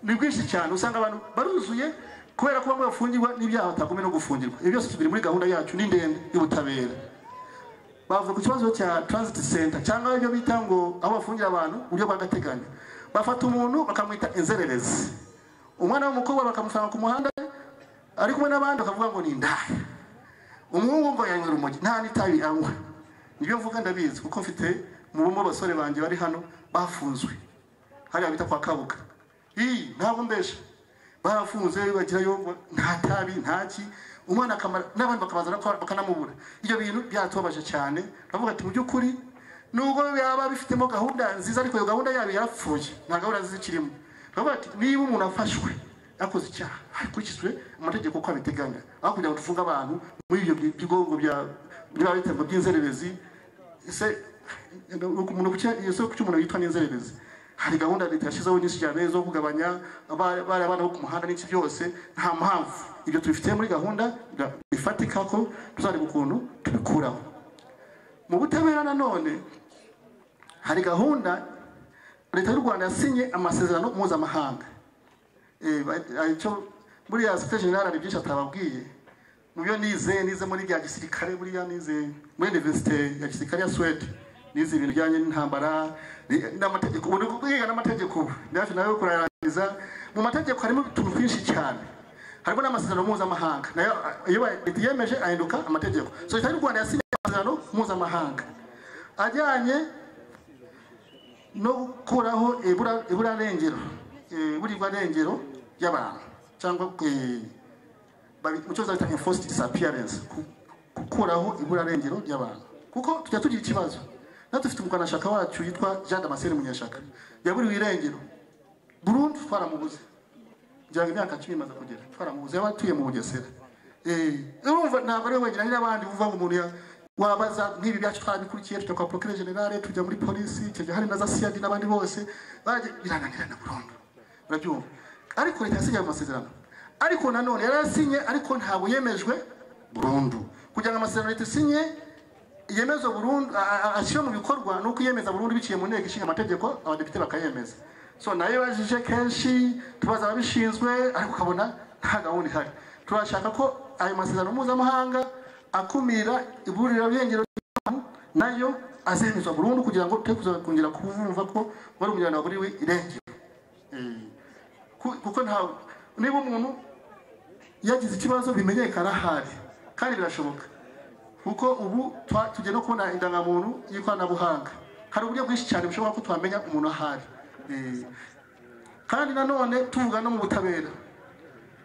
ni bwinshi cyane usanga abantu baruzuye kubera ko bamwe bafungirwa n'ibyaha batagomwe no gufungirwa ibyo byose tubiri muri gahunda yacu ni ndende y'ubutabera bavuga ku kibazo cya transit center cyangwa ibyo bita ngo aho bafungira abantu mu buryo bw'agateganyo bafata umuntu bakamwita inzererezi umwana w'umukobwa bakamusanga ku muhanda ari kumwe n'abandi bakavuga ngo ni indaya umuhungu ngo yanywera urumogi nta n'itabi anywa nibyo mvuga ndabizi kuko mfite mubumo abasore banjye bari hano bafunzwe hariya bita kwa kabuga iyi ntabwo mbesha barafunze bagirayo nta tabi nta ki umwana akamara n'abandi bakabanza bakaba- bakanamubura ibyo bintu byatubabaje cyane turavuga ati mu by'ukuri nubwo yaba bifitemo gahunda nziza ariko iyo gahunda yabo yarapfuye nta gahunda nziza ikirimo turavuga ati niba umuntu afashwe yakoze icyaha hakurikizwe amategeko uko abiteganya aho kugira ngo dufunge abantu muri ibyo bi- bigongo bya biba bitembo by'inzererezi ese umuntu ku cya- ese kuki umuntu yitwa n'inzererezi hari gahunda leta yashyizeho nyinshi cyane zo kugabanya aba- bari abana bo ku muhanda n'iki byose nta mpamvu ibyo tubifite muri gahunda ra- ifatika ko tuzareba ukuntu tubikuraho mu butabera nanone hari gahunda leta y'u rwanda yasinye amasezerano mpuzamahanga Eh, ba- ah, icyo buriya site generale hari byinshi atababwiye mu byo nize nize muri bya gisirikare buriya nize muri universite ya gisirikare ya suwede nize ibintu bijyanye n'intambara ni- n'amategeko ubu ndi kwiga n'amategeko ubu. Ndi hafi nawe kurarangiza mu mategeko harimo utuntu twinshi cyane harimo n'amasezerano mpuzamahanga nayo ah, iyo ba- leta yemeje ahinduka amategeko so leta y'u rwanda yasinye amasezerano mpuzamahanga ajyanye no gukuraho ibura- iburarengero eh, iburirwarengero y'abantu cyangwa eh, babi- mu cyongereza bita enforced disappearance ku- gukuraho iburarengero ry'abantu kuko tujya tugira ikibazo natwe dufite umugwanashyaka wacu yitwa jean damascene munyeshyaka yaburiwe irengero burundu twaramubuze ngira ngo imyaka cumi imaze kugera twaramubuze yaba atuye mu bugesera Eh, urumva ntabwo ari we wenyine hari n'abandi uvuga ngo umuntu ya- wabaza nk'ibi byacu twarabikurikiye tujya kwa procureur generale tujya muri polisi icyo gihe hari na za siyadi n'abandi bose baragiye birananirana burundu murabyumva ariko leta yasigaye amasezerano ariko nanone yari asinye ariko ntabwo yemejwe burundu kugira ngo amasezerano leta isinye yemezwe burundu a- a- ashyire mu bikorwa ni uko iyemeza burundu biciye mu nteko ishinga amategeko abadepite bakayemeza so nayo bajije kenshi tubaza ababishinzwe ariko ukabona nta gahunda ihari turashaka ko ayo masezerano mpuzamahanga akumira iburira bwengero nayo azemezwa burundu kugira ngo twe kuza- kongera kumva ko wari umuryango waguriwe irengero Eh, ku- kuko ntawe niba umuntu yagize ikibazo bimenyekana ahari kandi birashoboka kuko ubu twa- tugiye no kubona indangamuntu y'ikoranabuhanga hari uburyo bwinshi cyane bushobora ko twamenya umuntu ahari Eh, kandi nanone tuvuga no mu butabera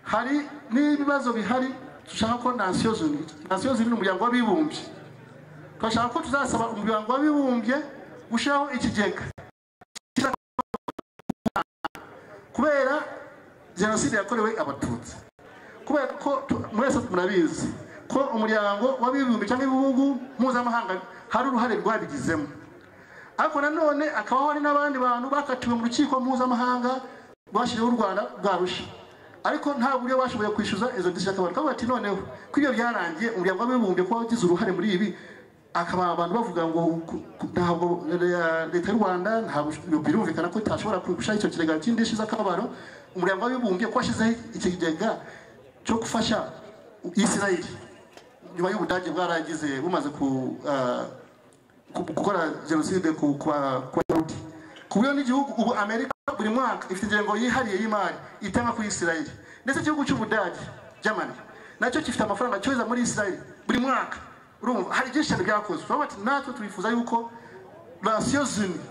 hari n'ibibazo bihari dushaka ko nasiyo zuni nasiyo zuni ni umuryango w'abibumbye turashaka ko tuzasaba umuryango w'abibumbye gushyiraho ikigega kubera jenoside yakorewe abatutsi kubera ko tu- mwese murabizi ko umuryango w'abibumbye cyangwa ibihugu mpuzamahanga hari uruhare rwabigizemo ariko nanone akabaho hari n'abandi bantu bakatiwe mu rukiko mpuzamahanga rwashyiriweho u rwanda rwa rusha ariko nta buryo bashoboye kwishyuza izo ndishyi akabantu kavuga ati noneho ko ibyo byarangiye umuryango w'abibumbye kuba wagize uruhare muri ibi akaba abantu bavuga ngo ku- ku- ntabwo le- leta y'u rwanda ntabwo birumvikana ko itashobora gushyiraho icyo kigega cy'indishyi z'akababaro umuryango w'abibumbye ko washyizeho ikigega cyo gufasha isirayeli nyuma y'ubudage bwaragize bumaze ku ah, ku- gukora jenoside ku kwa kwa Yahudi. ku buryo n'igihugu ubu amerika buri mwaka ifite ingengo yihariye y'imari itanga kuri isirayeli ndetse igihugu cy'ubudage germany nacyo gifite amafaranga cyohereza muri isirayeli buri mwaka urumva hari byinshi cyane byakozwe turavuga ati natwe twifuza yuko nasiyo zimwe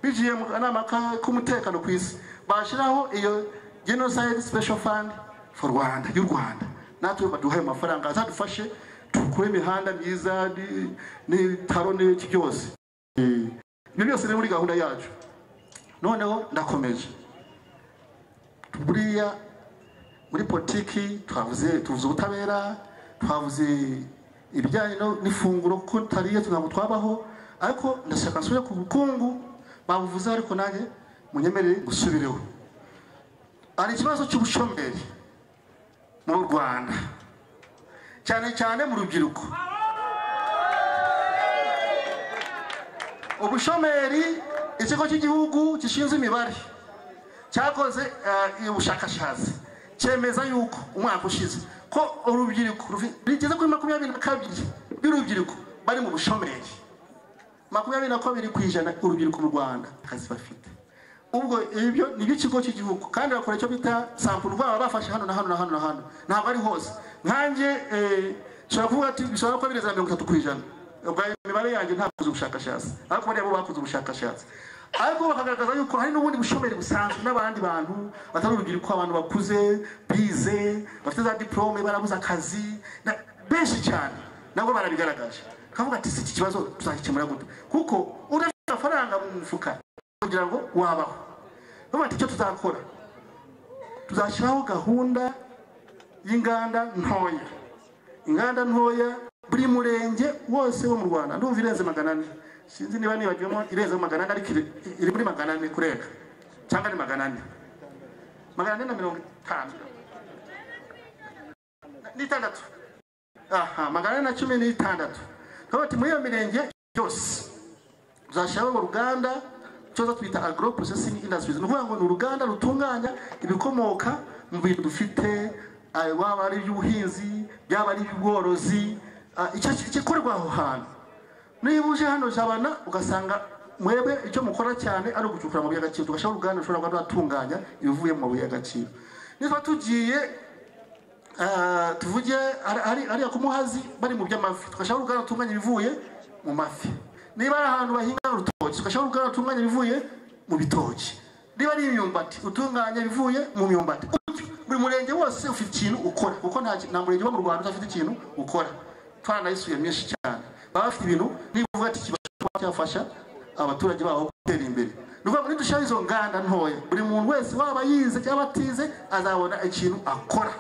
bigiye mu kanama ka- k'umutekano ku isi bashyiraho iyo genocide special fund for rwanda y'u rwanda natwe baduhaye amafaranga azadufashe dukore imihanda myiza ni- n'ibitaro n'iki byose Eh, ibyo byose biri muri gahunda yacu noneho ndakomeje buriya muri politiki twavuze tuvuze ubutabera twavuze ibijyanye no- n'ifunguro kuko tariye ntabwo twabaho ariko ndashaka nsubire ku bukungu babuvuze ariko nanjye munyemerere gusubireho hari ikibazo cy'ubushomeri mu rwanda cyane cyane mu rubyiruko ubushomeri ikigo cy'igihugu gishinzwe imibare cyakoze eh, ubushakashatsi cyemeza yuko umwaka ushize ko urubyiruko rufi- rigeze kuri makumyabiri na kabiri by'urubyiruko bari mu bushomeri makumyabiri na kabiri ku ijana urubyiruko mu rwanda akazi bafite ubwo ibyo ni iby'ikigo cy'igihugu kandi bakora icyo bita sampulu baba bafashe hano na hano na hano na hano ntabwo ari hose nkanjye eh, nshobora kuvuga ati bishobora kuba birenze na mirongo itatu ku ijana ubwo ayo imibare yanjye ntakoze ubushakashatsi ariko bariya bo bakoze ubushakashatsi ariko bakagaragaza yuko hari n'ubundi bushomeri busanzwe n'abandi bantu batari urubyiruko abantu bakuze bize bafite za diporome barabuze akazi na- benshi cyane nabo barabigaragaje kavuga ati si iki kibazo tuzakikemura gute kuko udafite amafaranga mu mufuka kugira ngo wabaho bavuga ati icyo tuzakora tuzashyiraho gahunda y'inganda ntoya inganda ntoya buri murenge wose wo mu rwanda ndumva irenze magana ane sinzi niba nibagiwemo irenze magana ane ariko iri- iri muri magana ane kurenga cyangwa ni magana ane magana ane na mirongo itanu n'itandatu aha magana ane na cumi n'itandatu turavuga ati muri iyo mirenge yose tuzashyiraho uruganda cyoza twita agro processing industries ni ukuvuga ngo ni uruganda rutunganya ibikomoka mu bintu dufite ah, waba ari iby'ubuhinzi byaba ari iby'ubworozi ah, icyo gikorwa aho hantu niba uje hano jabana ugasanga mwebwe icyo mukora cyane ari ugucukura amabuye y'agaciro tugashyiraho uruganda rushobora kuba rwatunganya ibivuye mu mabuye y'agaciro niba tugiye ah, tuvuge ari- ari- ariya ku muhazi bari mu by'amafi tugashyiraho uruganda rutunganya ibivuye mu mafi niba ari ahantu bahinga urutoki tugashyiraho uruganda rutunganya ibivuye mu bitoki niba ari imyumbati utunganya ibivuye mu myumbati Utyo, buri murenge wose ufite ikintu ukora kuko nta ki- nta murenge wo mu rwanda udafite ikintu ukora twaranayisuye myinshi cyane baba bafite ibintu niba uvuga ati ikibazo kuba cyafasha abaturage babo gutera imbere ni ukuvuga ngo nidushyiraho izo nganda ntoya buri muntu wese waba yize cyangwa atize azabona ikintu akora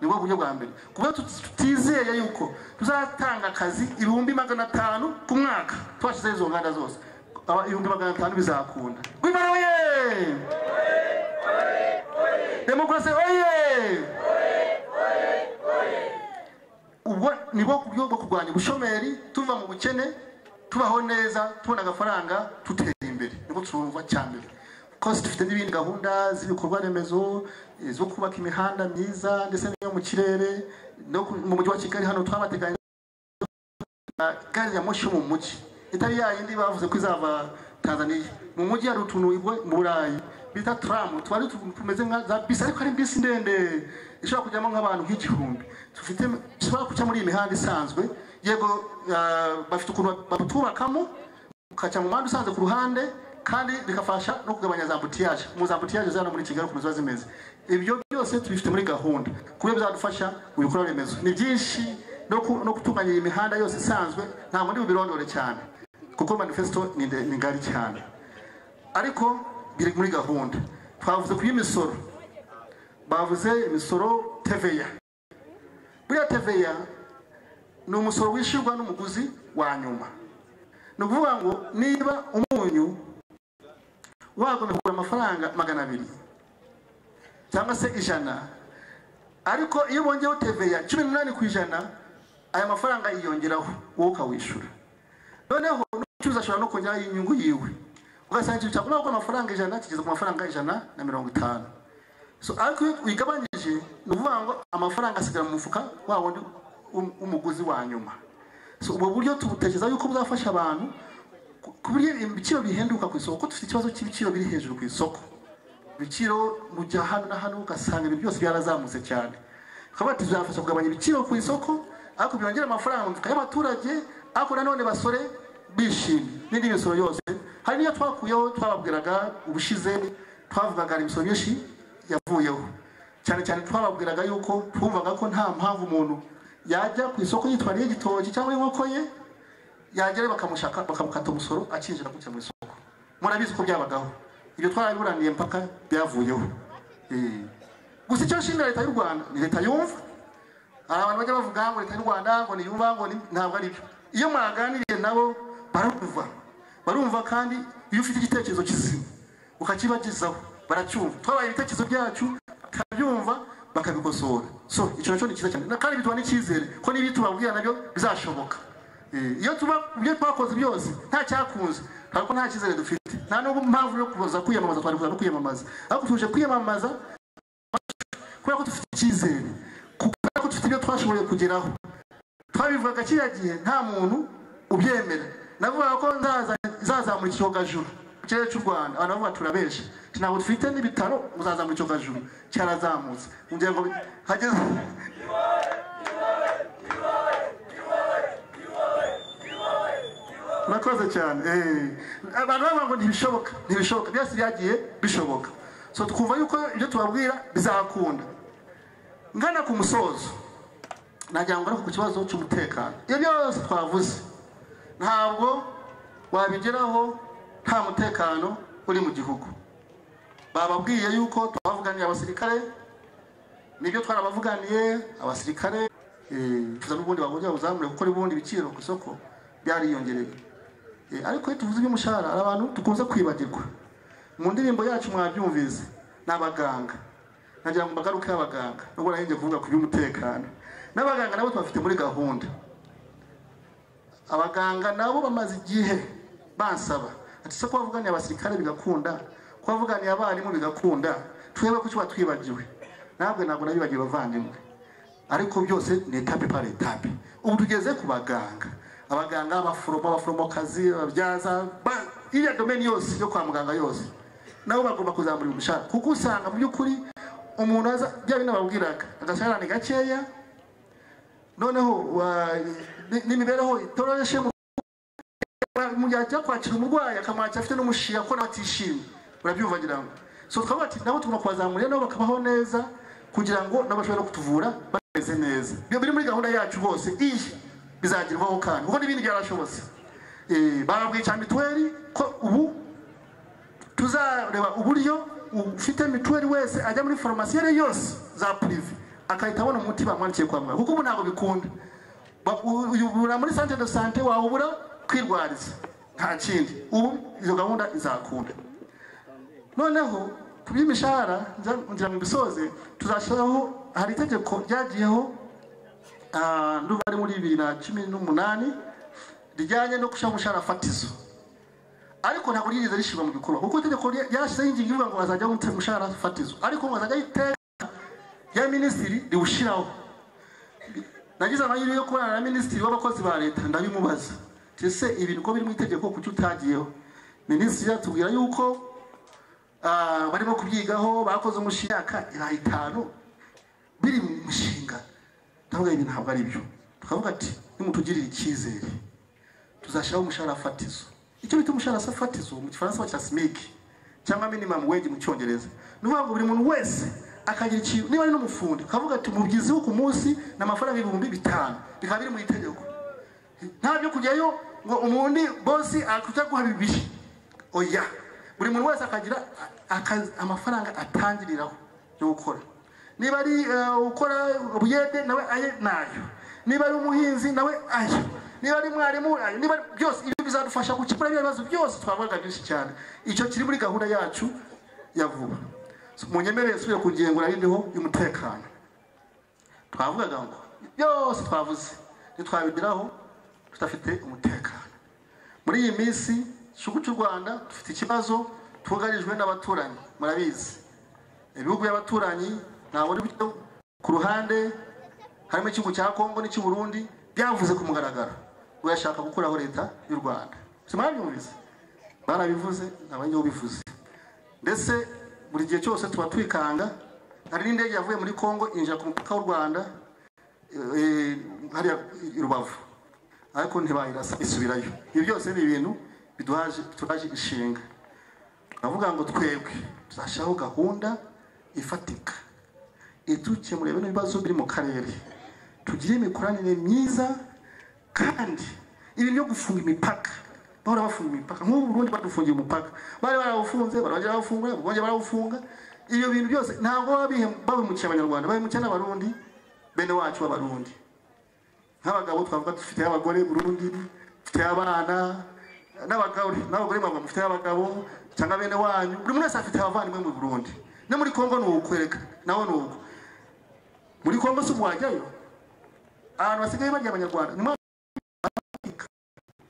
nibwo buryo bwa mbere kuba tutizeye yuko tuzatanga akazi ibihumbi magana atanu ku mwaka twashyizeho izo nganda zose Aba- ibihumbi magana atanu bizakunda rwimara oye demokarasi oye nibo ku buryo bwo kurwanya ubushomeri tuva mu bukene tubaho neza tubona agafaranga dutera imbere nibwo twumva cya mbere kose dufite n'ibindi gahunda z'ibikorwa remezo eh, zo kubaka imihanda myiza ndetse n'iyo mu kirere no ku- mu mujyi wa kigali hano twabateganya gari ya moshi yo mu mujyi itari yayindi bavuze ko izava tanzania mu mujyi hari utuntu igwa mu burayi bita turamu tuba ari utuntu tumeze nka za bisi ariko ari bisi ndende ishobora kujyamo nk'abantu nk'igihumbi dufite ishobora kujya muri iyi mihanda isanzwe yego ah, bafite ukuntu batwubakamo ukaca mu muhanda usanzwe ku ruhande kandi bigafasha no kugabanya za ambutiyaje mu za ambutiyaje zano muri kigali ukuntu ziba zimeze ibyo byose tubifite muri gahunda ku buryo bizadufasha mu bikorwa remezo ni byinshi no ku- no gutunganya iyi mihanda yose isanzwe ntabwo ndi bubirondore cyane kuko manifesto ni nde- ni ngari cyane ariko biri muri gahunda twavuze ku y'imisoro bavuze imisoro teveya buriya teveya ni umusoro wishyurwa n'umuguzi wa nyuma ni ukuvuga ngo niba umunyu wagomba kugura amafaranga magana abiri cyangwa se ijana ariko iyo bongeyeho teveya cumi n'umunani ku ijana aya mafaranga yiyongeraho wowe ukawishyura noneho n'ucuruzi ashobora no kongeraho inyungu yiwe ugasanga ikintu cyagomba kugura amafaranga ijana kigeze ku mafaranga ijana na mirongo itanu so ariko iyo uyigabanyije ni ukuvuga ngo amafaranga asigara mu mufuka wa wundi w'um- w'umuguzi wa nyuma so ubwo buryo tubutekereza yuko buzafasha abantu ku- ku buryo ibiciro bihenduka ku isoko kuko dufite ikibazo cy'ibiciro biri hejuru ku isoko ibiciro mu gihe hano na hano ugasanga ibintu byose byarazamutse cyane tukaba bati bizafasha kugabanya ibiciro ku isoko ariko byongera amafaranga mu mifuka y'abaturage ariko nanone basore bishimye n'indi misoro yose hari n'iyo twakuyeho twababwiraga ubushize twavugaga hari imisoro myinshi yavuyeho cyane cyane twababwiraga yuko twumvaga ko nta mpamvu umuntu yajya ku isoko yitwariye igitoki cyangwa inkoko ye yagera bakamushaka bakamukata umusoro akinjira gutya mu isoko murabizi ko byabagaho ibyo twarabiburaniye mpaka byavuyeho Eh, gusa icyo nshinga leta y'u rwanda ni leta yumva hari abantu bajya bavuga ngo leta y'u rwanda ngo niyumva ngo ni- ntabwo ari byo iyo mwaganiriye nabo barumva barumva kandi iyo ufite igitekerezo kizima ukakibagezaho baracyumva twabaye ibitekerezo byacu tukabyumva bakabikosora so icyo nacyo ni cyiza cyane Na- kandi biduha n'icyizere ko n'ibi tubabwira nabyo bizashoboka Eh, iyo tuba ibyo twakoze byose nta cyakunze ariko nta cyizere dufite nta n'ubwo mpamvu yo kuza kwiyamamaza twari kuza no kwiyamamaza ariko tuje kwiyamamaza kubera ko dufite icyizere kubera ko dufite ibyo twashoboye kugeraho twabivugaga kiriya gihe nta muntu ubyemera navugaga ko nzaza- izazamura icyogajuru mu kirere cy'u rwanda abantu bavuga turabesha Ati, ntabwo dufite n'ibitaro muzazamura icyogajuru cyarazamutse ngira ngo hageze murakoze cyane eh. abantu bavuga ngo ntibishoboka ntibishoboka byose byagiye bishoboka so twumva yuko ibyo tubabwira bizakunda ngana ku musozo nagira ngo ariko ku kibazo cy'umutekano ibyo byose twavuze ntabwo wabigeraho nta mutekano uri mu gihugu bababwiye yuko twavuganiye abasirikare nibyo twarabavuganiye abasirikare eh, tuza n'ubundi bagomba buzamure kuko n'ubundi ibiciro ku isoko byariyongereye Eh, ariko iyo tuvuze iby'umushahara hari abantu dukunze kwibagirwa mu ndirimbo yacu mwabyumvise ni abaganga nagira ngo mbagaruke abaganga nubwo nahenge kuvuga ku by'umutekano n'abaganga nabo tubafite muri gahunda abaganga nabo bamaze igihe bansaba ati se ko wavuganiye abasirikare bigakunda ko wavuganiye abarimu bigakunda twebwe ko kiba twibagiwe ntabwo ntabwo nabibagiwe bavandimwe ariko byose ni etape par etape ubu tugeze ku baganga abaganga abaforomo abaforomokazi ababyaza ba- iriya domeni yose yo kwa muganga yose nabo bagomba kuzamura umushahara kuko usanga mu by'ukuri umuntu aza bya bindi babwiraga agasahara ni gakeya noneho wa- ni- n'imibereho itoroshye mu- mu gihe ajya kwakira umurwayi akamwakira afite n'umushinga ko nawe atishimye urabyumva ngira ngo so twaba ati nabo tugomba kubazamurira nabo bakabaho neza kugira ngo nabo bashobore no kutuvura bameze neza ibyo biri muri gahunda yacu rwose iyi bizagerwaho kandi kuko n'ibindi byarashobotse Eh, barabwiye cya mituweli ko ubu tuzareba uburyo ufite mituweli wese ajya muri farumasi iyo ari yo yose za purive agahita abona umuti bamwandikiye kwa muganga kuko ubu ntabwo bikunda Ba- u- uyu ubura muri sante de sante wawubura kwirwariza nta kindi ubu izo gahunda izakunda noneho ku by'imishahara nza- ngira ngo mbisoze tuzashyiraho hari itegeko ryagiyeho ah, ndumva ari muri bibiri na cumi n'umunani rijyanye no gushyiraho umushahara fatizo ariko ntabwo ryigeze rishyirwa mu bikorwa kuko itegeko rya- ryarashyizeho ingingo ivuga ngo hazajyaho umushahara fatizo ariko ngo hazajyaho iteka rya minisitiri riwushyiraho nagize amahirwe yo kubana na minisitiri w'abakozi ba leta ndabimubaza Nti ese ibintu ko biri mu itegeko kuki utagiyeho minisitiri yatubwira yuko ah, barimo kubyigaho bakoze umushinga imyaka iraha itanu biri mu mushinga ndavuga ibi ntabwo ari byo tukavuga ati nimutugirire icyizere tuzashyiraho umushahara fatizo icyo bita umushahara sa- fatizo mu gifaransa bacyita simiki cyangwa minimum wage mu cyongereza ni ukuvuga ngo buri muntu wese akagira ikintu niba ari n'umufundi ukavuga ati umubyizi wo ku munsi ni amafaranga ibihumbi bitanu bikaba biri mu itegeko nta byo kujyayo ngo umundi bosi akujya guha bibiri oya buri muntu wese akagira akazi- amafaranga atangiriraho yo gukora niba ari eh, ukora ubuyede nawe aye nayo niba ari umuhinzi nawe ayo niba ari mwarimu ayo niba ari byose ibyo bizadufasha gukemura bya bibazo byose twavugaga byinshi cyane icyo kiri muri gahunda yacu ya vuba munyemerere nsubire ku ngingo narindiho y'umutekano twavugaga ngo byose twavuze ntitwabigeraho tudafite umutekano muri iyi minsi igihugu cy'u rwanda dufite ikibazo twugarijwe n'abaturanyi murabizi ibihugu by'abaturanyi ntabona uburyo ku ruhande harimo igihugu cya kongo n'icy'u burundi byavuze ku mugaragaro urashaka gukuraho leta y'u rwanda si mwabyumvise barabivuze ntabanyeho bivuze ndetse buri gihe cyose tuba twikanga hari n'indege yavuye muri kongo yinjira ku mupaka w'u rwanda eh, eh, hariya i rubavu ariko ntibayirasa isubirayo ibi byose ni ibintu biduhaje turaje ishinga turavuga ngo twebwe tuzashyiraho gahunda ifatika idukemurira bino bibazo biri mu karere tugire imikoranire myiza kandi ibintu byo gufunga imipaka bahora bafunga imipaka nk'ubu Burundi badufungiye umupaka bari barawufunze barongera bawufunga bongera barawufunga ibyo bintu byose ntabwo baba bihe- babimukiye abanyarwanda babimukiye n'abarundi bene wacu b'abarundi nk'abagabo twavuga dufite abagore burundi dufite abana n'abagore n'abagore mwavuga mufite abagabo cyangwa bene wanyu buri muntu wese afite abavandimwe mu burundi no muri kongo ni ukwereka nawe ni uko muri kongo si wajyayo ahantu basigaye barya abanyarwanda ni mwa-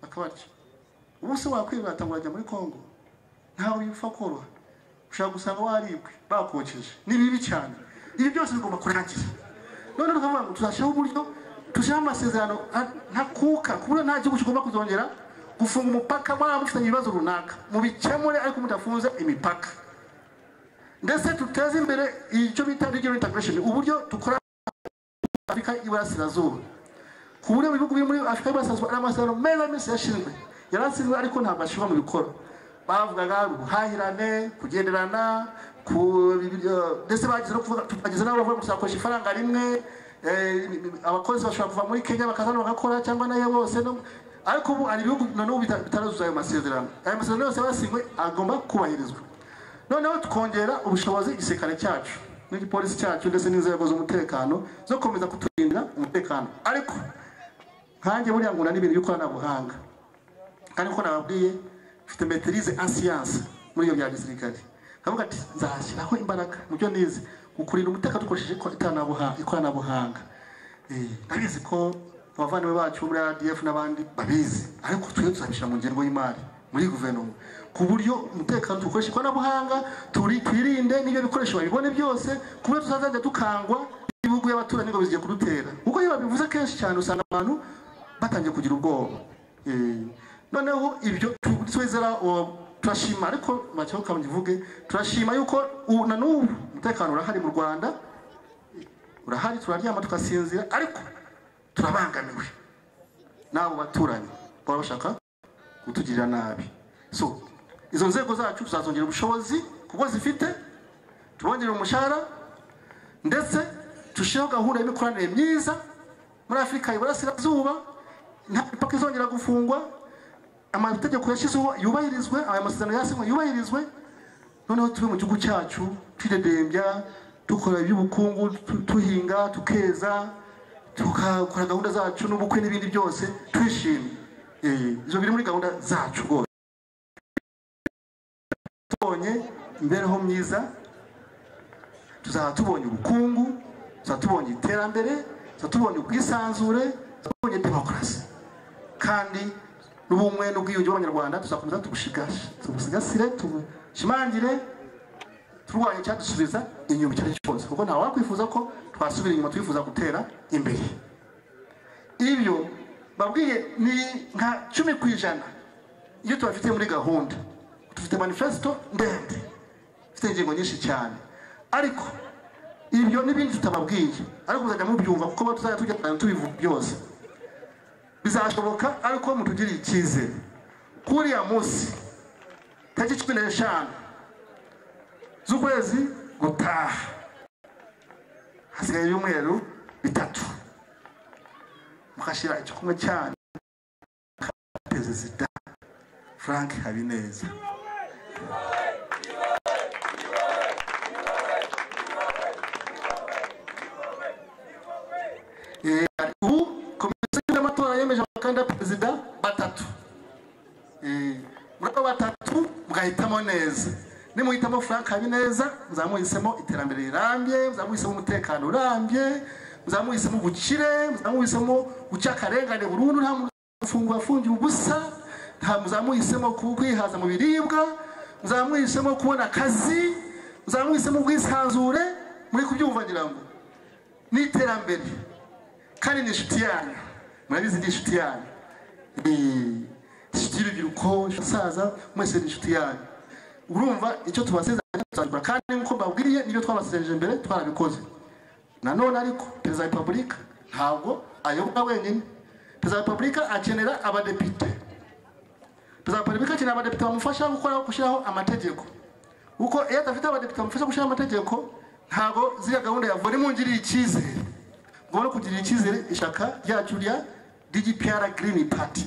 bakabarya ubu se wakwirata ngo urajya muri kongo ntawe bipfa koroha ushobora gusanga waribwe bakokeje ni bibi cyane ibi byose bigomba kurangira none tukavuga ngo tuzashyiraho uburyo tuzashyiraho amasezerano a- ntakuka ku buryo nta gihugu kigomba kuzongera gufunga umupaka mwaba mufitanye ibibazo runaka mubikemure ariko mudafunze imipaka ndetse duteze imbere icyo bita regional integration uburyo dukora afurika y'iburasirazuba ku buryo mu bihugu biri muri afurika y'iburasirazuba ari amasezerano meza yose yashinzwe yarasizwe ariko ntabwo ashyirwa mu bikorwa bavugaga ubuhahirane kugenderana ku ndetse bagize no kuvuga bageze n'aho bavuga ngo tuzakoresha ifaranga rimwe eh, abakozi bashobora kuva muri kenya bakaza hano bagakora cyangwa nayo bose no- ariko ubu hari ibihugu na n'ubu bita- bitaruzuza ayo masezerano ayo masezerano yose yasinywe agomba kubahirizwa noneho tukongera ubushobozi igisirikare cyacu n'igipolisi cyacu ndetse n'inzego z'umutekano zo gukomeza kuturindira umutekano ariko nkanjye buriya nguna n'ibintu by'ikoranabuhanga kandi ko nababwiye mfite meterize en siyanse muri iyo bya gisirikare ndavuga ati nzashyiraho imbaraga mu byo nize mu kurinda umutekano dukoresheje ikora- ikoranabuha- ikoranabuhanga Eh, ndabizi ko abavandimwe bacu bo muri adf n'abandi babizi ariko twe tuzabishyira mu ngengo y'imari muri guverinoma ku buryo umutekano dukoresha ikoranabuhanga turi- twirinde n'ibyo bikoresho babibone byose ku buryo tutazajya dukangwa n'ibihugu by'abaturanyi ngo bigiye kudutera kuko iyo babivuze kenshi cyane usanga abantu batangiye kugira ubwoba Eh, noneho ibyo tu- twizera uwo turashima ariko macyeho kamuvuge turashima yuko u- na n'ubu umutekano urahari mu rwanda urahari turaryama tugasinzira ariko turabangamiwe n'abo baturanyi baba bashaka kutugirira nabi so izo nzego zacu tuzazongera ubushobozi kuko zifite tubongerera umushahara ndetse dushyiraho gahunda y'imikoranire myiza muri afurika iburasirazuba nta mipaka izongera gufungwa amategeko yashyizweho yubahirizwe aya masezerano yasinywe yubahirizwe noneho tube mu gihugu cyacu twidedembya dukora iby'ubukungu tu- tuhinga tukeza tukakora gahunda zacu n'ubukwe n'ibindi byose twishimye Eh, ibyo biri muri gahunda zacu rwose tubonye imibereho myiza tuzaba tubonye ubukungu tuzaba tubonye iterambere tuba tubonye ubwisanzure tuba tubonye demokarasi kandi n'ubumwe n'ubwiyunge bw'abanyarwanda tuzakomeza tubushigashe tubusigasire tubushimangira turwanya icyadusubiza inyuma icyo ari cyo cyose kuko ntawe wakwifuza ko twasubira inyuma twifuza gutera imbere ibyo babwiye ni nka cumi ku ijana iyo tubafite muri gahunda dufite manifesito ndende ifite ingingo nyinshi cyane ariko ibyo n'ibindi tutababwiye ariko muzajya mubyumva kuko tuzajya tujya cyane tubivuga byose bizashoboka ariko mutugiriye icyizere kuriya munsi tariki cumi n'eshanu z'ukwezi gutaha hasigaye ibyumweru bitatu mukashyira icyo kumwe cyane perezida frank habineza Eh, ubu komisiyo y'amatora yemeje abakandida perezida batatu Eh, muri abo batatu mugahitamo neza nimuhitamo frank habineza muzamuhisemo iterambere rirambye muzamuhisemo umutekano urambye muzamuhisemo ubukire muzamuhisemo guca akarengane burundu nta mufungwa afungiye ubusa nta muzamuhisemo ku- kwihaza mu biribwa muzamuhisemo kubona akazi muzamuhisemo ubwisanzure muri kubyumva ngira ngo n'iterambere kandi ni inshuti yanyu murabizi ni inshuti yanyu Ni inshuti y'urubyiruko abasaza mwese ni inshuti yanyu urumva icyo tubasezeranya tuzabikora kandi nk'uko mbabwiye nibyo twabasezeranije mbere twarabikoze nanone ariko perezida wa repubulika ntabwo ayoboka wenyine perezida wa repubulika akenera abadepite perezida wa repubulika akenera abadepite bamufasha gukora gushyiraho amategeko kuko iyo adafite abadepite bamufasha gushyiraho amategeko ntabwo ziriya gahunda yavura imungiriye icyizere ngomba kugirira icyizere ishyaka ryacu rya dgpr green party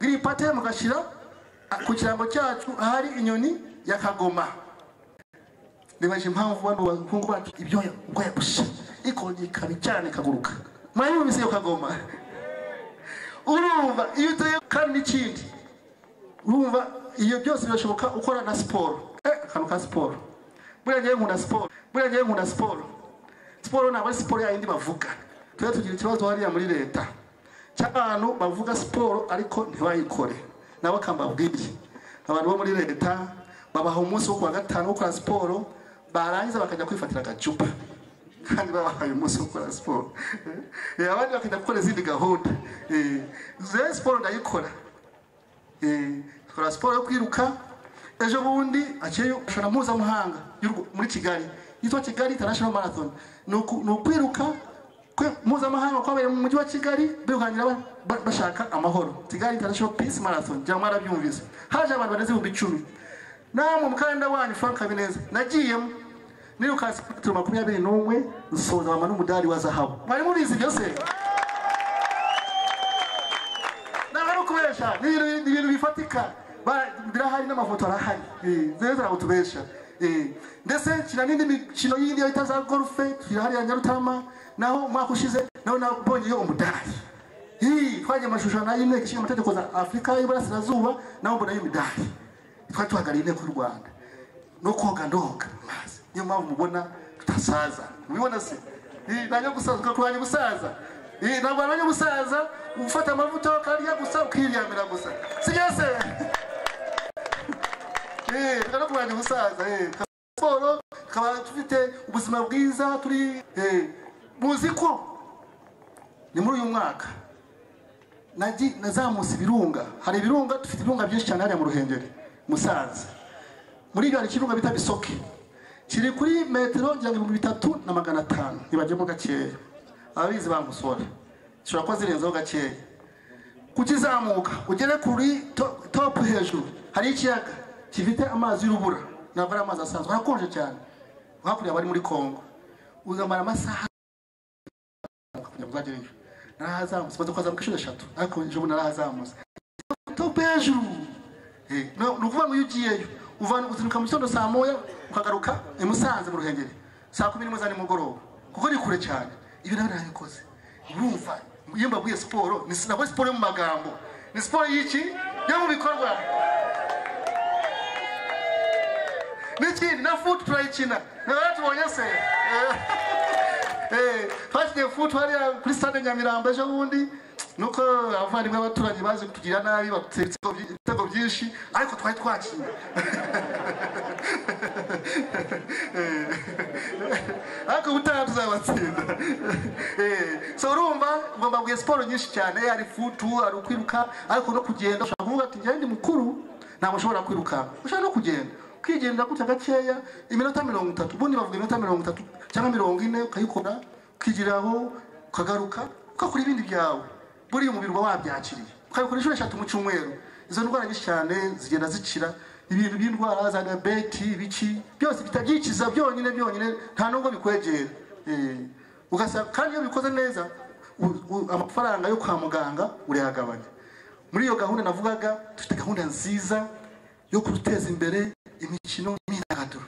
green party mugashyira ah, ku kirango cyacu ahari inyoni ya kagoma nibaje impamvu bano bahungu bacu ibyoya ubwo yagusha ikongera ikaba cyane ikaguruka murayumvise iyo kagoma urumva iyo uteye kandi n'ikindi urumva iyo byose birashoboka ukora na siporo Eh, akantu ka siporo buriya ngewe nkunda siporo buriya ngewe nkunda siporo siporo ntabwo ari siporo yayindi bavuga tujya tugira ikibazo hariya muri leta cy'abantu bavuga siporo ariko ntibayikore nabo akambabwiye abantu bo muri leta babaha umunsi wo kuwa gatanu wo gukora siporo barangiza bakajya kwifatira agacupa kandi babahaye umunsi wo gukora siporo Eh, abandi bakajya gukora izindi gahunda Eh, rero siporo ndayikora Eh, dukora siporo yo kwiruka ejo bundi akeye irushanwa mpuzamahanga y'u Rw- muri kigali yitwa kigali international marathon ni uku- ni ukwiruka kwe- mpuzamahanga kwabereye mu mujyi wa kigali birukankira ba- ba- bashaka amahoro kigali international peace marathon ngira ngo mwarabyumvise haje abantu barenze ibihumbi icumi namwe mukandida wanyu frank habineza nagiyemo nirukanse metero makumyabiri n'umwe nsoza mama n'umudari wa zahabu mwari mubizi byose ntabwo ari ukubesha ni ibintu- ni ibintu bifatika Ba- birahari n'amafoto arahari Eh, rero ntabwo tubesha Eh, ndetse kina n'indi mikino yindi yo bita za gorufe tukira hariya nyarutarama naho umwaka ushize naho nabonyeyo umudari Eh, twagiye amashusho y'inteko ishinga amategeko za afurika y'iburasirazuba naho mbonayo imidari twari duhagarariye inteko y'u rwanda no koga ndoga mu mazi niyo mpamvu mubona tutasaza mubibona se Eh, nanjye gusaza ukakurwanya ubusaza Eh, ntabwo warwanya ubusaza ufata amavuta ukarya gusa ukiryamira gusa sibyo se Eh, reka no kurwanya ubusaza eh. siporo tukaba dufite ubuzima bwiza turi eh, muzi ko ni muri uyu mwaka nagi- nazamutse ibirunga hari ibirunga dufite ibirunga byinshi cyane hariya mu ruhengeri musanze muri ibyo hari ikirunga bita bisoke kiri kuri metero ngira ngo ibihumbi bitatu na magana atanu ntibajyemo gakeya ababizi bamusora zishobora kuba zirenzeho gakeya kukizamuka ugere kuri to- topu hejuru hari ikiyaga gifite amazi y'urubura ntabwo ari amazi asanzwe harakonje cyane hakurya bari muri kongo ugamara amasaha kugira ngo uzagereyo narahazamutse maze kuhazamuka inshuro eshatu ariko ejo bundi narahazamutse topu hejuru Eh, no- ni ukuvuga ngo iyo ugiyeyo uvana uzinduka mu gitondo saa moya ukagaruka i musanze mu ruhengeri saa kumi n'imwe za nimugoroba kuko ni kure cyane ibyo nawe narabikoze urumva iyo mbabwiye siporo ni nabwo siporo yo mu magambo ni siporo y'iki yo mu bikorwa n'ikindi na futu turayikina nawe tubonye se Eh, Eh, twashyize futu hariya kuri stade nyamirambo ejo bundi nuko abavandimwe b'abaturanyi baje kutugirira nabi badutse ibitego byi- ibitego byinshi ariko twari twakiriye ariko ubutaha tuzabatsinda Eh, so urumva ngomba bwiye siporo nyinshi cyane hari futu hari ukwiruka ariko no kugenda ushobora kuvuga ati njyewe ndi mukuru ntabwo ushobora kwirukanka ushobora no kugenda ukigenda gutya gakeya iminota mirongo itatu ubundi bavuga iminota mirongo itatu cyangwa mirongo ine ukayikora ukigiraho ukagaruka ugakora ibindi byawe buriya umubiri uba wabyakiriye ukabikora inshuro eshatu mu cyumweru izo ndwara nyinshi cyane zigenda zikira ibintu by'indwara za diyabeti ibiki byose bitabyikiza byonyine byonyine nta nubwo bikwegera Eh, ugasanga kandi iyo bikoze neza u- u- amafaranga yo kwa muganga urayagabanya muri iyo gahunda navugaga dufite gahunda nziza yo guteza imbere imikino n'imyidagaduro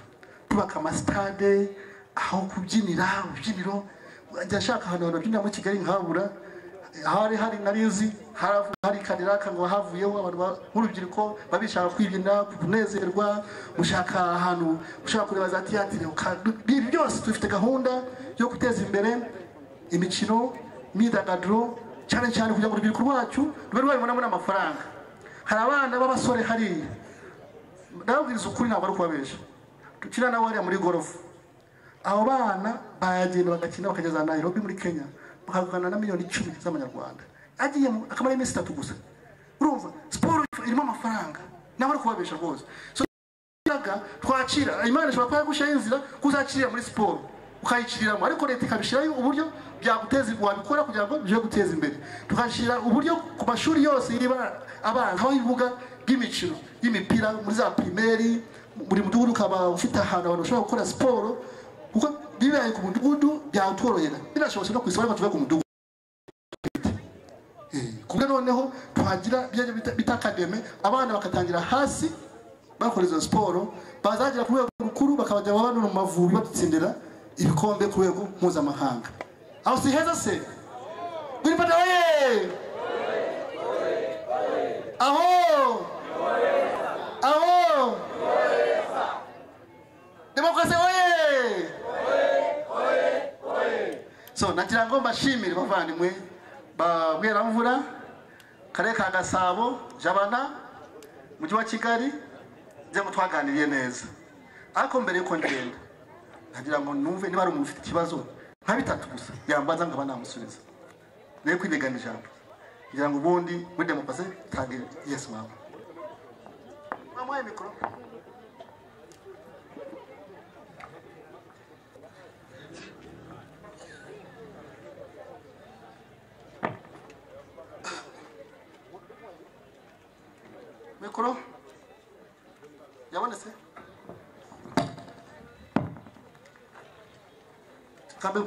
tubaka amasitade aho kubyinira urubyiniro wajya ashaka ahantu abantu babyinira muri kigali nkahabura hari hari narizi haravu- hari kadiraka ngo havuyeho abantu ba- nk'urubyiruko baba bishaka kwibyina kunezerwa gushaka ahantu ushaka kureba za tiyatire uka- ibintu byose dufite gahunda yo guteza imbere imikino imyidagaduro cyane cyane kugira ngo urubyiruko rwacu rube rwabibonamo n'amafaranga hari abana b'abasore hariya ndababwiriza ukuri ntabwo ari ukubabesha dukina nabo hariya muri gorofu abo bana baragenda bagakina bakageza Nairobi muri Kenya bakagana na miliyoni icumi z'amanyarwanda agiyemo akamara iminsi itatu gusa urumva siporo irimo amafaranga nabo ari kubabesha rwose So, yaga twakira imana ishobora kuba yagushyiraho inzira kuzakirira muri siporo ukayikiriramo ariko leta ikabishyiraho uburyo byaguteza wabikora kugira ngo bije guteza imbere tugashyira uburyo ku mashuri yose y'abana abana aho ibibuga by'imikino y'imipira muri za pirimeri buri mudugudu ukaba ufite ahantu abantu bashobora gukora siporo kuko bibaye ku mudugudu byatworohera binashobotse no ku isoko ariko tuve ku mudugudu kubwe noneho twagira ibyo bita- bita akademe abana bakatangira hasi bakora izo siporo bazagera ku rwego rukuru bakabajya babana mu mavubi badutsindira ibikombe ku rwego mpuzamahanga aho si heza se gwiripata we aho aho demokarasi we so nagira ngo mbashimire bavandimwe ba bweramvura karere ka gasabo jabana mujyi wa kigali byaba twaganiriye neza ariko mbere yuko ngenda nagira ngo numve niba hari umuntu ufite ikibazo nka bitatu gusa yambaza nkaba namusubiza nawe kwibigana ijambo kugira ngo ubundi muri demokarasi tange yesi mama wamuhaye mikoro mikoro yabonetse kambe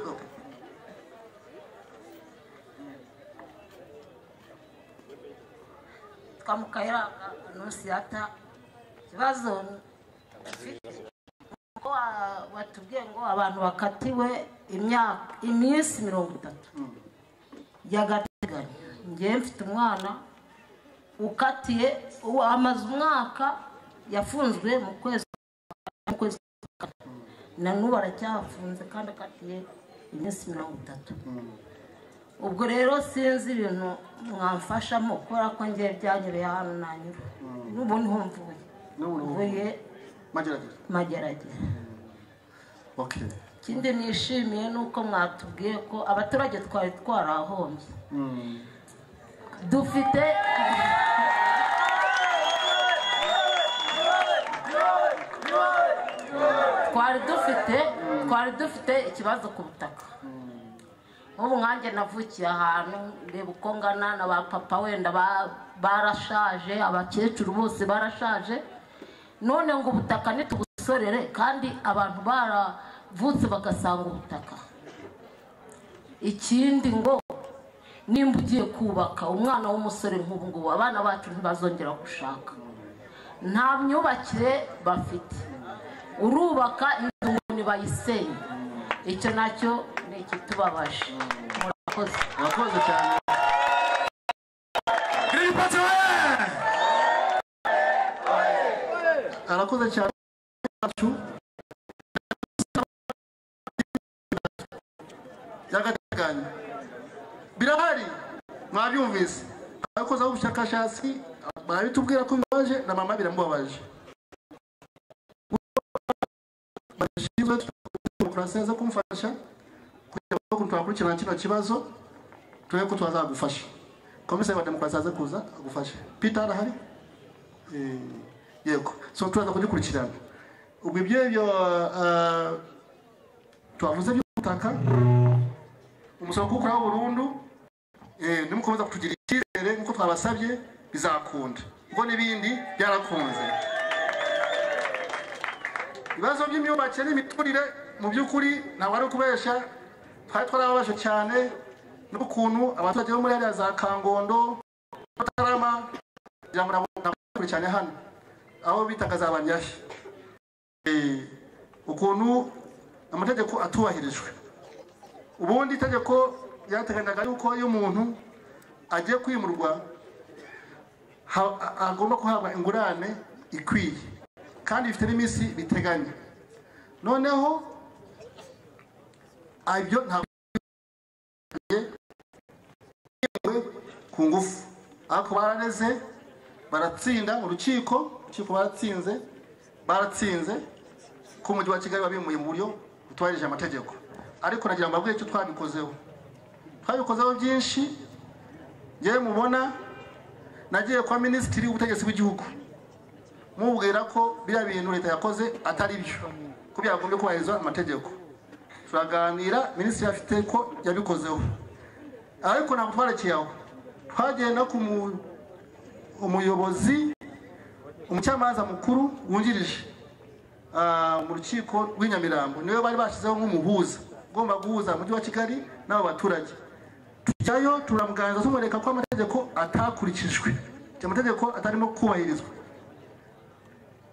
twamukaira nusiyata ikibazo afite ko wa- watubwiye ngo abantu bakatiwe imyaka iminsi mirongo itatu y'agateganyo ngewe mfite umwana ukatiye uwo amaze umwaka yafunzwe mu kwezi mu kwezi kwa kane. na n'ubu aracyafunze kandi akatiye iminsi mirongo itatu ubwo rero sinzi ibintu mwamfashamo kubera ko ngiye byanyereye hano nanyura n'ubu niho mvuye N'ubu niho mvuye magerageza mageragere okay ikindi nishimiye ni uko mwatubwiye ko abaturage twari twarahombye dufite twari dufite twari dufite ikibazo ku butaka nk'ubu nkanjye navukiye ahantu ndeba uko ngana na ba papa wenda ba- barashaje abakecuru bose barashaje none ngo ubutaka ntitugusorere kandi abantu baravutse bagasanga ubutaka ikindi ngo nimba ugiye kubaka umwana w'umusore nk'ubu ngubu abana bacu ntibazongera gushaka nta myubakire bafite urubaka inzu ngo ntibayisenye icyo nacyo ni ikitubabaje murakoze murakoze cyane Green Party we! arakoze cyane birahari mwabyumvise abakoze ubushakashatsi barabitubwira ko bibabaje na mama biramubabaje bashinzwe demokarasi zo kumufasha kugira ngo ukuntu twakurikirana kino kibazo turebe ko twazagufasha komiseri wa demokarasi aze kuza agufashe peter arahari Eh, yego so turaza kugikurikirana ubwo ibyo byo ah, twavuze by'ubutaka umusoro kuwukuraho burundu eh, nimukomeza kutugira icyizere nk'uko twabasabye bizakunda ubwo n'ibindi byarakunze ibibazo by'imyubakire n'imiturire mu by'ukuri ntabwo ari ukubesha twari twarababasha cyane n'ukuntu abaturage bo muri hariya za kangondo matarama kugira ngo nabo- nabo kure cyane hano aho bitaga za banyashya Eh, ukuntu amategeko atubahirijwe ubundi itegeko ryateganyaga yuko iyo umuntu agiye kwimurwa ha- a- agomba kuhabwa ingurane ikwiye kandi bifite n'iminsi biteganya noneho ah, ibyo ntabwo byemewe ku ngufu ariko barareze baratsinda mu rukiko urukiko baratsinze baratsinze ko umujyi wa kigali wabimuye mu buryo butubahirije amategeko ariko nagira ngo mbabwire icyo twabikozeho twabikozeho byinshi ngewe mubona nagiye kwa minisitiri w'ubutegetsi bw'igihugu mubwira ko biriya bintu leta yakoze atari byo ko byagombye kubahirizwa amategeko turaganira minisitiri afite ko yabikozeho ariko ntabwo twarekeye aho twagenda ku mu- umuyobozi umucamanza mukuru wungirije ah, mu rukiko rw'inyamirambo niwe bari bashyizeho nk'umuhuza ugomba guhuza umujyi wa kigali n'abo baturage tujyayo turamuganiriza tumwereka ko amategeko atakurikijwe amategeko atarimo kubahirizwa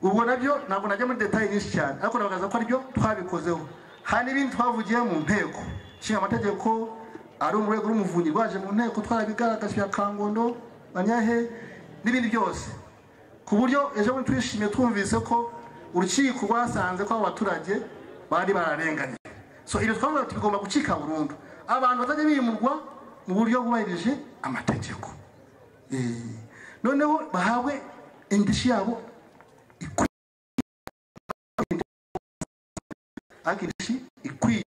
ubwo nabyo ntabwo najya muri detaye nyinshi cyane ariko nabagaragaza ko aribyo twabikozeho hari n'ibindi twavugiye mu nteko nshinga amategeko ari mu rwego rw'umuvunyi rwaje mu nteko twarabigaragaje bya kangondo banyahe n'ibindi byose ku buryo ejo bundi twishimiye twumvise ko urukiko rwasanze ko abo baturage bari bararenganye so ibyo twavuga ati bigomba gucika burundu abantu bazajya bimurwa mu buryo bubahirije amategeko Eh, noneho bahabwe indishyi yabo ikwiye ariko indishyi ikwiye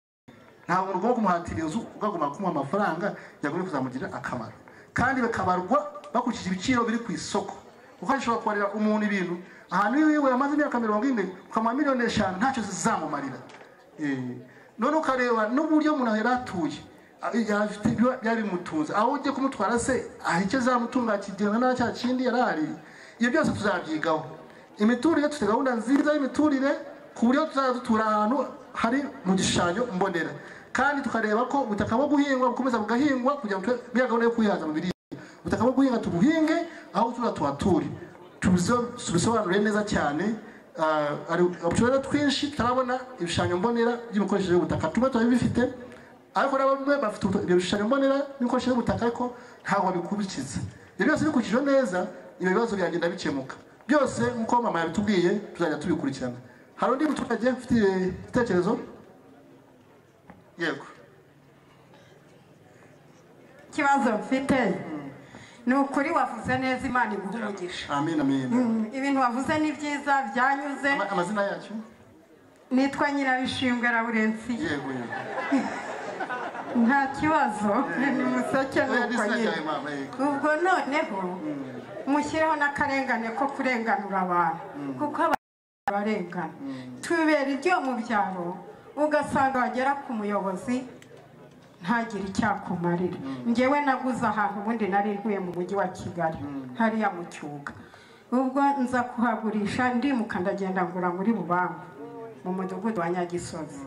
ntabwo umuntu ugomba kumuhatira inzu ukagomba kumuha amafaranga yagombye kuzamugirira akamaro kandi bakabarwa bakurikije ibiciro biri ku isoko kuko ashobora kubarira umuntu ibintu ahantu iwiwe amaze imyaka mirongo ine ukamuha miliyoni eshanu ntacyo zizamumarira Eh, none ukareba n'uburyo umuntu yari atuye Ah, yafite ibyo byari bimutunze aho ugiye kumutwara se aha icyo zamutunga kigenda nta cya kindi yari ahari ibyo byose tuzabyigaho imiturire dufite gahunda nziza y'imiturire ku buryo tuzajya dutura ahantu hari mu gishushanyo mbonera kandi tukareba ko ubutaka bwo guhingwa bukomeza bugahingwa kugira ngo tube muri ya gahunda yo kwihaza mu biribwa ubutaka bwo guhinga tubuhinge aho tuba tuhature Tubiso- tubisobanure neza cyane Ah, hari uturere twinshi tutarabona ibishushanyo mbonera by'imikoreshereze y'ubutaka tumwe tuba bifite ariko na bamwe bafite utu- ibyo bishushanyo mbonera n'imikoreshereze y'ubutaka ariko ntabwo babikurikiza ibyo byose bikurikije neza ibyo bibazo byagenda bikemuka byose nk'uko mama yabitubwiye tuzajya tubikurikirana hari undi muturage ufite igitekerezo yego ikibazo mfite ni ukuri wavuze neza imana iguha umugisha amen amen Mm, ibintu wavuze ni byiza byanyuze Ama- amazina yacyo nitwa nyirabishingwe raburensiye yego yego nta kibazo ni musake Oya, nuko n'izina nyine ryawe, mama, yego. ubwo noneho mushyireho n'akarengane ko kurenganura abantu kuko abantu barengana tubera ibyo mu byaro ugasanga wagera ku muyobozi ntagire icyo akumarira ngewe naguze ahantu ubundi nari ntuye mu mujyi wa kigali hariya mu cyuga ubwo nza kuhagurisha ndimuka ndagenda ngura muri bubangu mu mudugudu wa nyagisozi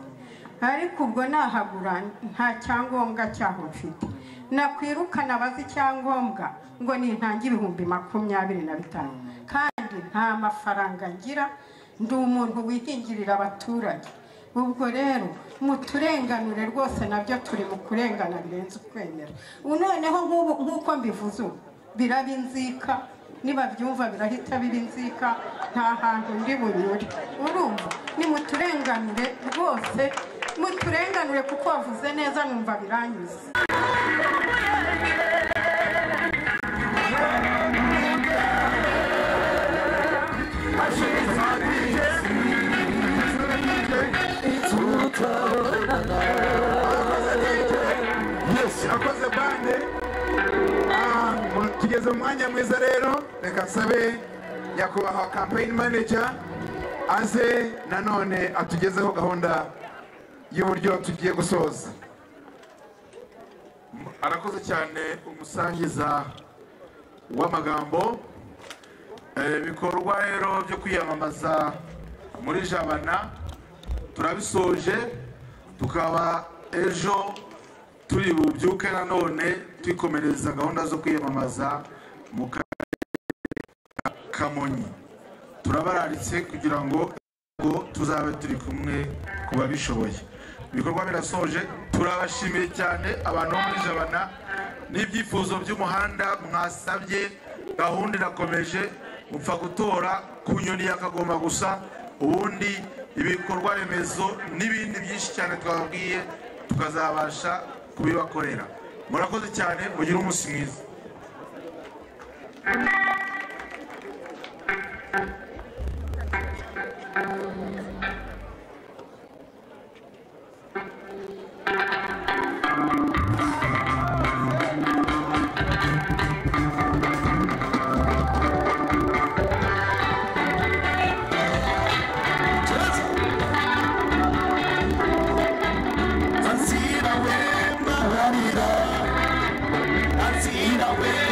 ariko ubwo nahagura nta cyangombwa cyaho mfite nakwirukana abazi icyangombwa ngo nintange ibihumbi makumyabiri na bitanu kandi nta mafaranga ngira ndi umuntu wihingirira abaturage ubwo rero muturenganure rwose nabyo turi mu kurengana birenze ukwemera ubu noneho nk'ubu- nk'uko mbivuze ubu biraba inzika nibabyumva birahita biba inzika nta hantu ndi bunyure urumva nimuturenganure rwose muturenganure kuko wavuze neza numva biranyuze bande Ah, tugeze mu mwanya mwiza rero reka nsabe nyakubahwa campaign manager aze nanone atugezeho gahunda y'uburyo tugiye gusoza arakoze cyane umusangiza w'amagambo Eh, ibikorwa rero byo kwiyamamaza muri jabana turabisoje tukaba ejo turi bubyuke nanone twikomereza gahunda zo kwiyamamaza mu karere ka kamonyi turabararitse kugira ngo ngo tuzabe turi kumwe ku babishoboye ibikorwa birasoje turabashimiye cyane abantu bo muri jabana n'ibyifuzo by'umuhanda mwasabye gahunda irakomeje mupfa gutora ku nyoni ya kagoma gusa ubundi ibikorwa remezo n'ibindi byinshi cyane twababwiye tukazabasha kubibakorera murakoze cyane mugire umunsi mwiza Ansira wema, ansira wema.